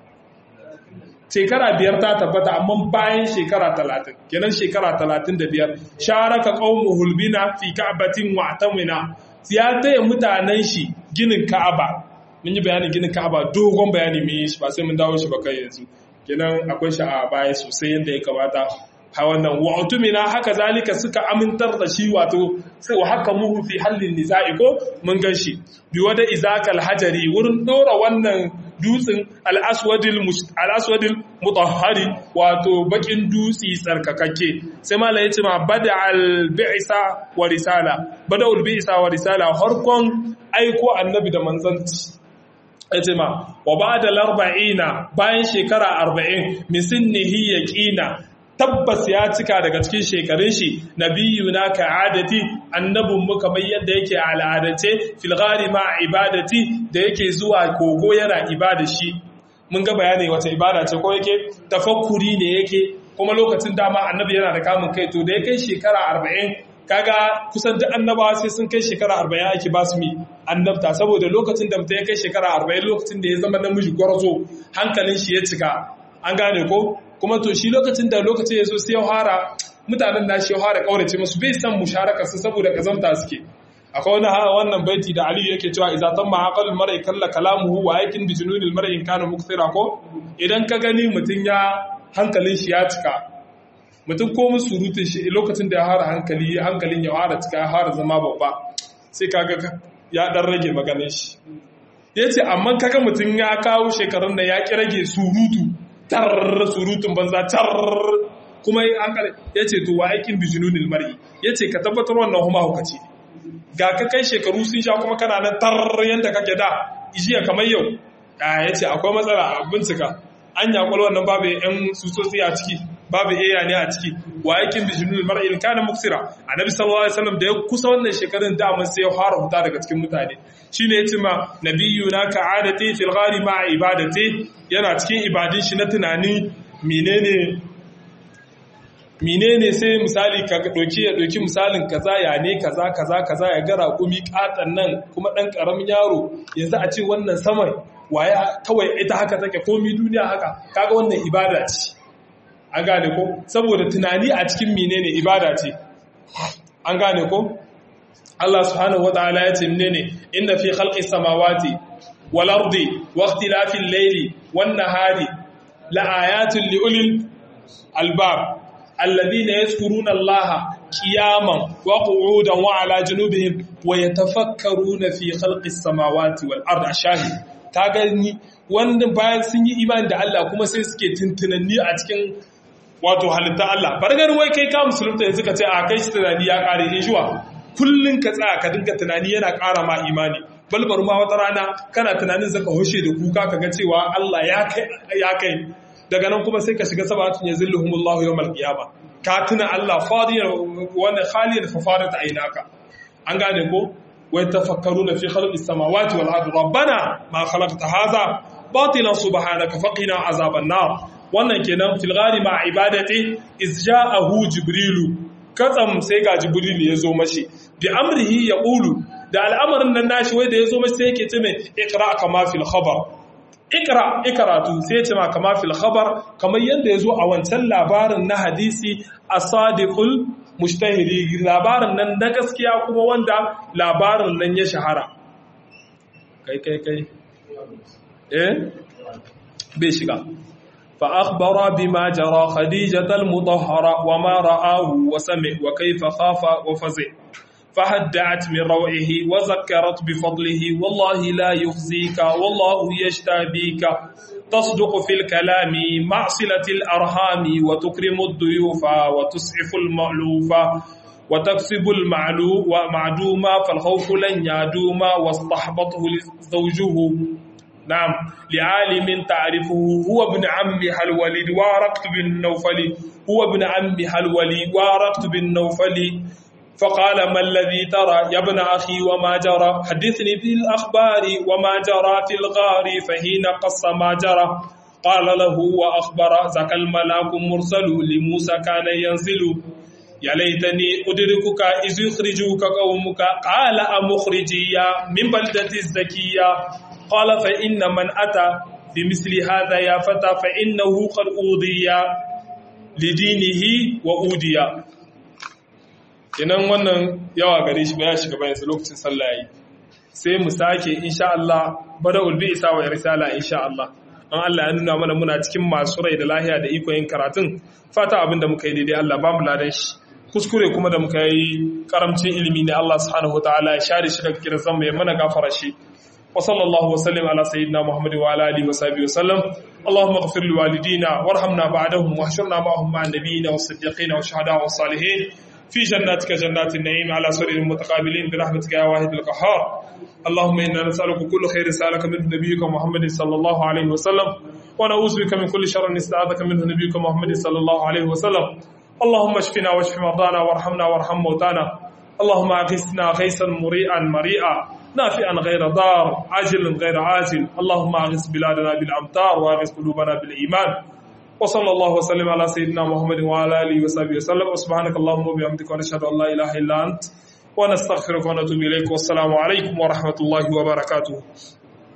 shekara biyar ta tabbata amma bayan shekara talatin kinan shekara talatin da biyar sharaka ƙaunar hulbina fi ka'abatin wa'atamina ya taya mutanen shi ginin ka'aba mun yi bayanin ginin ka'aba dogon bayani mun yi shi ba sai mun dawo shi ba kai yanzu kinan akwai shi a baya sosai yadda ya kamata ha wannan wa'tumina haka zalika suka amintar da shi wato sai wa haka muhu fi hallin nisa'i ko mun gan shi bi wada izakal hajari wurin dora wannan dutsin al-aswadil al-aswadil mutahhari wato bakin dutsi tsarkakakke sai malai yace ma bada al-bi'sa wa risala bada al-bi'sa wa risala harkon aiko annabi da manzanci yace ma wa ba'da al-arba'ina bayan shekara 40 misinnihi yaqina tabbas ya cika daga cikin shekarun shi nabiyuna ka adati annabin mu kamar yadda yake al'adace fil ghari ma ibadati da yake zuwa kogo yana ibada shi mun ga bayani wata ibada ce ko yake tafakkuri ne yake kuma lokacin dama annabi yana da kamun kai to da ya kai shekara 40 kaga kusan duk annabawa sai sun kai shekara arba'in ake ba su mi annabta saboda lokacin da mutum ya kai shekara arba'in lokacin da ya zama namiji gwarzo hankalin shi ya cika an gane ko kuma to shi lokacin da lokacin ya zo sai ya fara mutanen da shi ya fara kaurace musu bai san musharaka su saboda kazamta suke akwai wani wannan baiti da Aliyu yake cewa idza tamma aqalul mar'i kalla kalamuhu wa yakin bi jununil mar'i in kana mukthira ko idan ka gani mutun ya hankalin shi ya cika mutum ko musu surutun shi lokacin da ya fara hankali hankalin ya fara cika ya fara zama babba sai kaga ya dan rage maganin shi yace amma kaga mutum ya kawo shekarun da ya ki rage surutu tar surutun banza tar kuma hankali yace to wa yakin bi jununil mar'i yace ka tabbatar wannan huma hukaci ne ga ka kai shekaru sun sha kuma kana nan tar yadda kake da ijiya kamar yau ya ce akwai matsala a bincika an yakwal wannan babu yan susotsi a ciki babu iya ne a ciki wa yakin da jinul mar'il kana muksira annabi sallallahu alaihi wasallam da ya kusa wannan shekarun da mun sai ya fara huta daga cikin mutane shine yace ma nabiyuna ka'adati fil ghari ma ibadati yana cikin ibadin shi na tunani menene menene sai misali ka doki ya doki misalin kaza ya ne kaza kaza kaza ya gara kumi katan nan kuma dan karamin yaro yanzu a ce wannan saman waya kawai ita haka take komi duniya haka kaga wannan ibada ce an gane ko saboda tunani a cikin menene ibada ce an gane ko Allah subhanahu wataala ya ce menene inna fi khalqis samawati wal ardi wa ikhtilafil layli wan nahari la ayatin li ulil albab الذين يذكرون الله قياما وقعودا وعلى جنوبهم ويتفكرون في خلق السماوات والارض الشاهد ka gani wanda bayan sun yi imani da Allah kuma sai suke tuntunanni a cikin wato halitta Allah bar ganin wai kai ka musulunta yanzu ka ce a kai shi tunani ya kare in shuwa kullun ka tsaya ka dinga tunani yana ƙara ma imani balbar ma wata rana kana tunanin zaka hoshe da kuka kaga cewa Allah ya kai ya kai daga nan kuma sai ka shiga sabatun ya zilluhumullahu yawmal qiyama ka tuna Allah fadiyan wanda khaliyan fa fadat aynaka an gane ko wai tafakkaruna fi khalqis samawati wal ardi rabbana ma khalaqta hadha batilan subhanaka faqina azaban nar wannan kenan fil ghari ma ibadati iz ja'ahu jibrilu katsam sai ga jibrilu ya zo mashi bi amrihi yaqulu da al'amarin nan nashi wai da ya zo mashi sai yake ce mai iqra kama fil khabar ikra ikratu sai ce ma kama fil khabar kamar yanda yazo a wancan labarin na hadisi as-sadiqul mushtahiri labarin nan na gaskiya kuma wanda labarin nan ya shahara kai kai kai eh bai shiga fa akhbara bima jara khadijatal mutahhara wa ma ra'ahu wa sami wa kayfa khafa wa fazi فهدعت من روعه وذكرت بفضله والله لا يخزيك والله يجتبيك تصدق في الكلام مع صلة الأرحام وتكرم الضيوف وتسعف المألوف وتكسب المعلوم ومعدوم فالخوف لن يدوم واستحبطه زوجه نعم لعالم تعرفه هو ابن عمها الوليد وارقت بالنوفل هو ابن عمها الوليد وارقت بالنوفل فقال ما الذي ترى يا ابن أخي وما جرى حدثني بالأخبار وما جرى في الغار فهين قص ما جرى قال له وأخبر ذاك الملاك مرسل لموسى كان ينزل يا ليتني أدركك إذ يخرجوك قومك قال أمخرجيا من بلدة الزكية قال فإن من أتى بمثل هذا يا فتى فإنه قد أوذي لدينه وأودي kenan wannan yawa gare shi ba ya shiga bayan lokacin sallah yayi sai mu sake insha Allah bada ulbi isa wa risala insha Allah an Allah ya nuna mana muna cikin masu rai da lahiya da iko yin karatun fata abinda muka yi daidai Allah ba mu ladan shi kuskure kuma da muka yi karamcin ilimi ne Allah subhanahu wataala ya share shi daga kiran mu ya mana gafara shi وصلى الله وسلم على سيدنا محمد وعلى اله وصحبه وسلم اللهم اغفر لوالدينا وارحمنا بعدهم واحشرنا معهم مع النبيين والصديقين والشهداء والصالحين في جناتك جنات النعيم على سرر متقابلين برحمتك يا واحد القهار اللهم انا نسالك كل خير سالك منه نبيك محمد صلى الله عليه وسلم ونعوذ بك من كل شر استعاذك منه نبيك محمد صلى الله عليه وسلم اللهم اشفنا واشف مرضانا وارحمنا وارحم موتانا اللهم اغثنا غيثا مريئا مريئا نافعا غير ضار عاجل غير عاجل اللهم اغث بلادنا بالامطار واغث قلوبنا بالايمان wa sallallahu wa sallam ala sayyidina muhammadin wa ala alihi wa sahbihi wa sallam subhanakallahumma wa bihamdika wa nashhadu an la ilaha illa ant wa nastaghfiruka wa natubu ilayk wa assalamu alaikum wa rahmatullahi wa barakatuh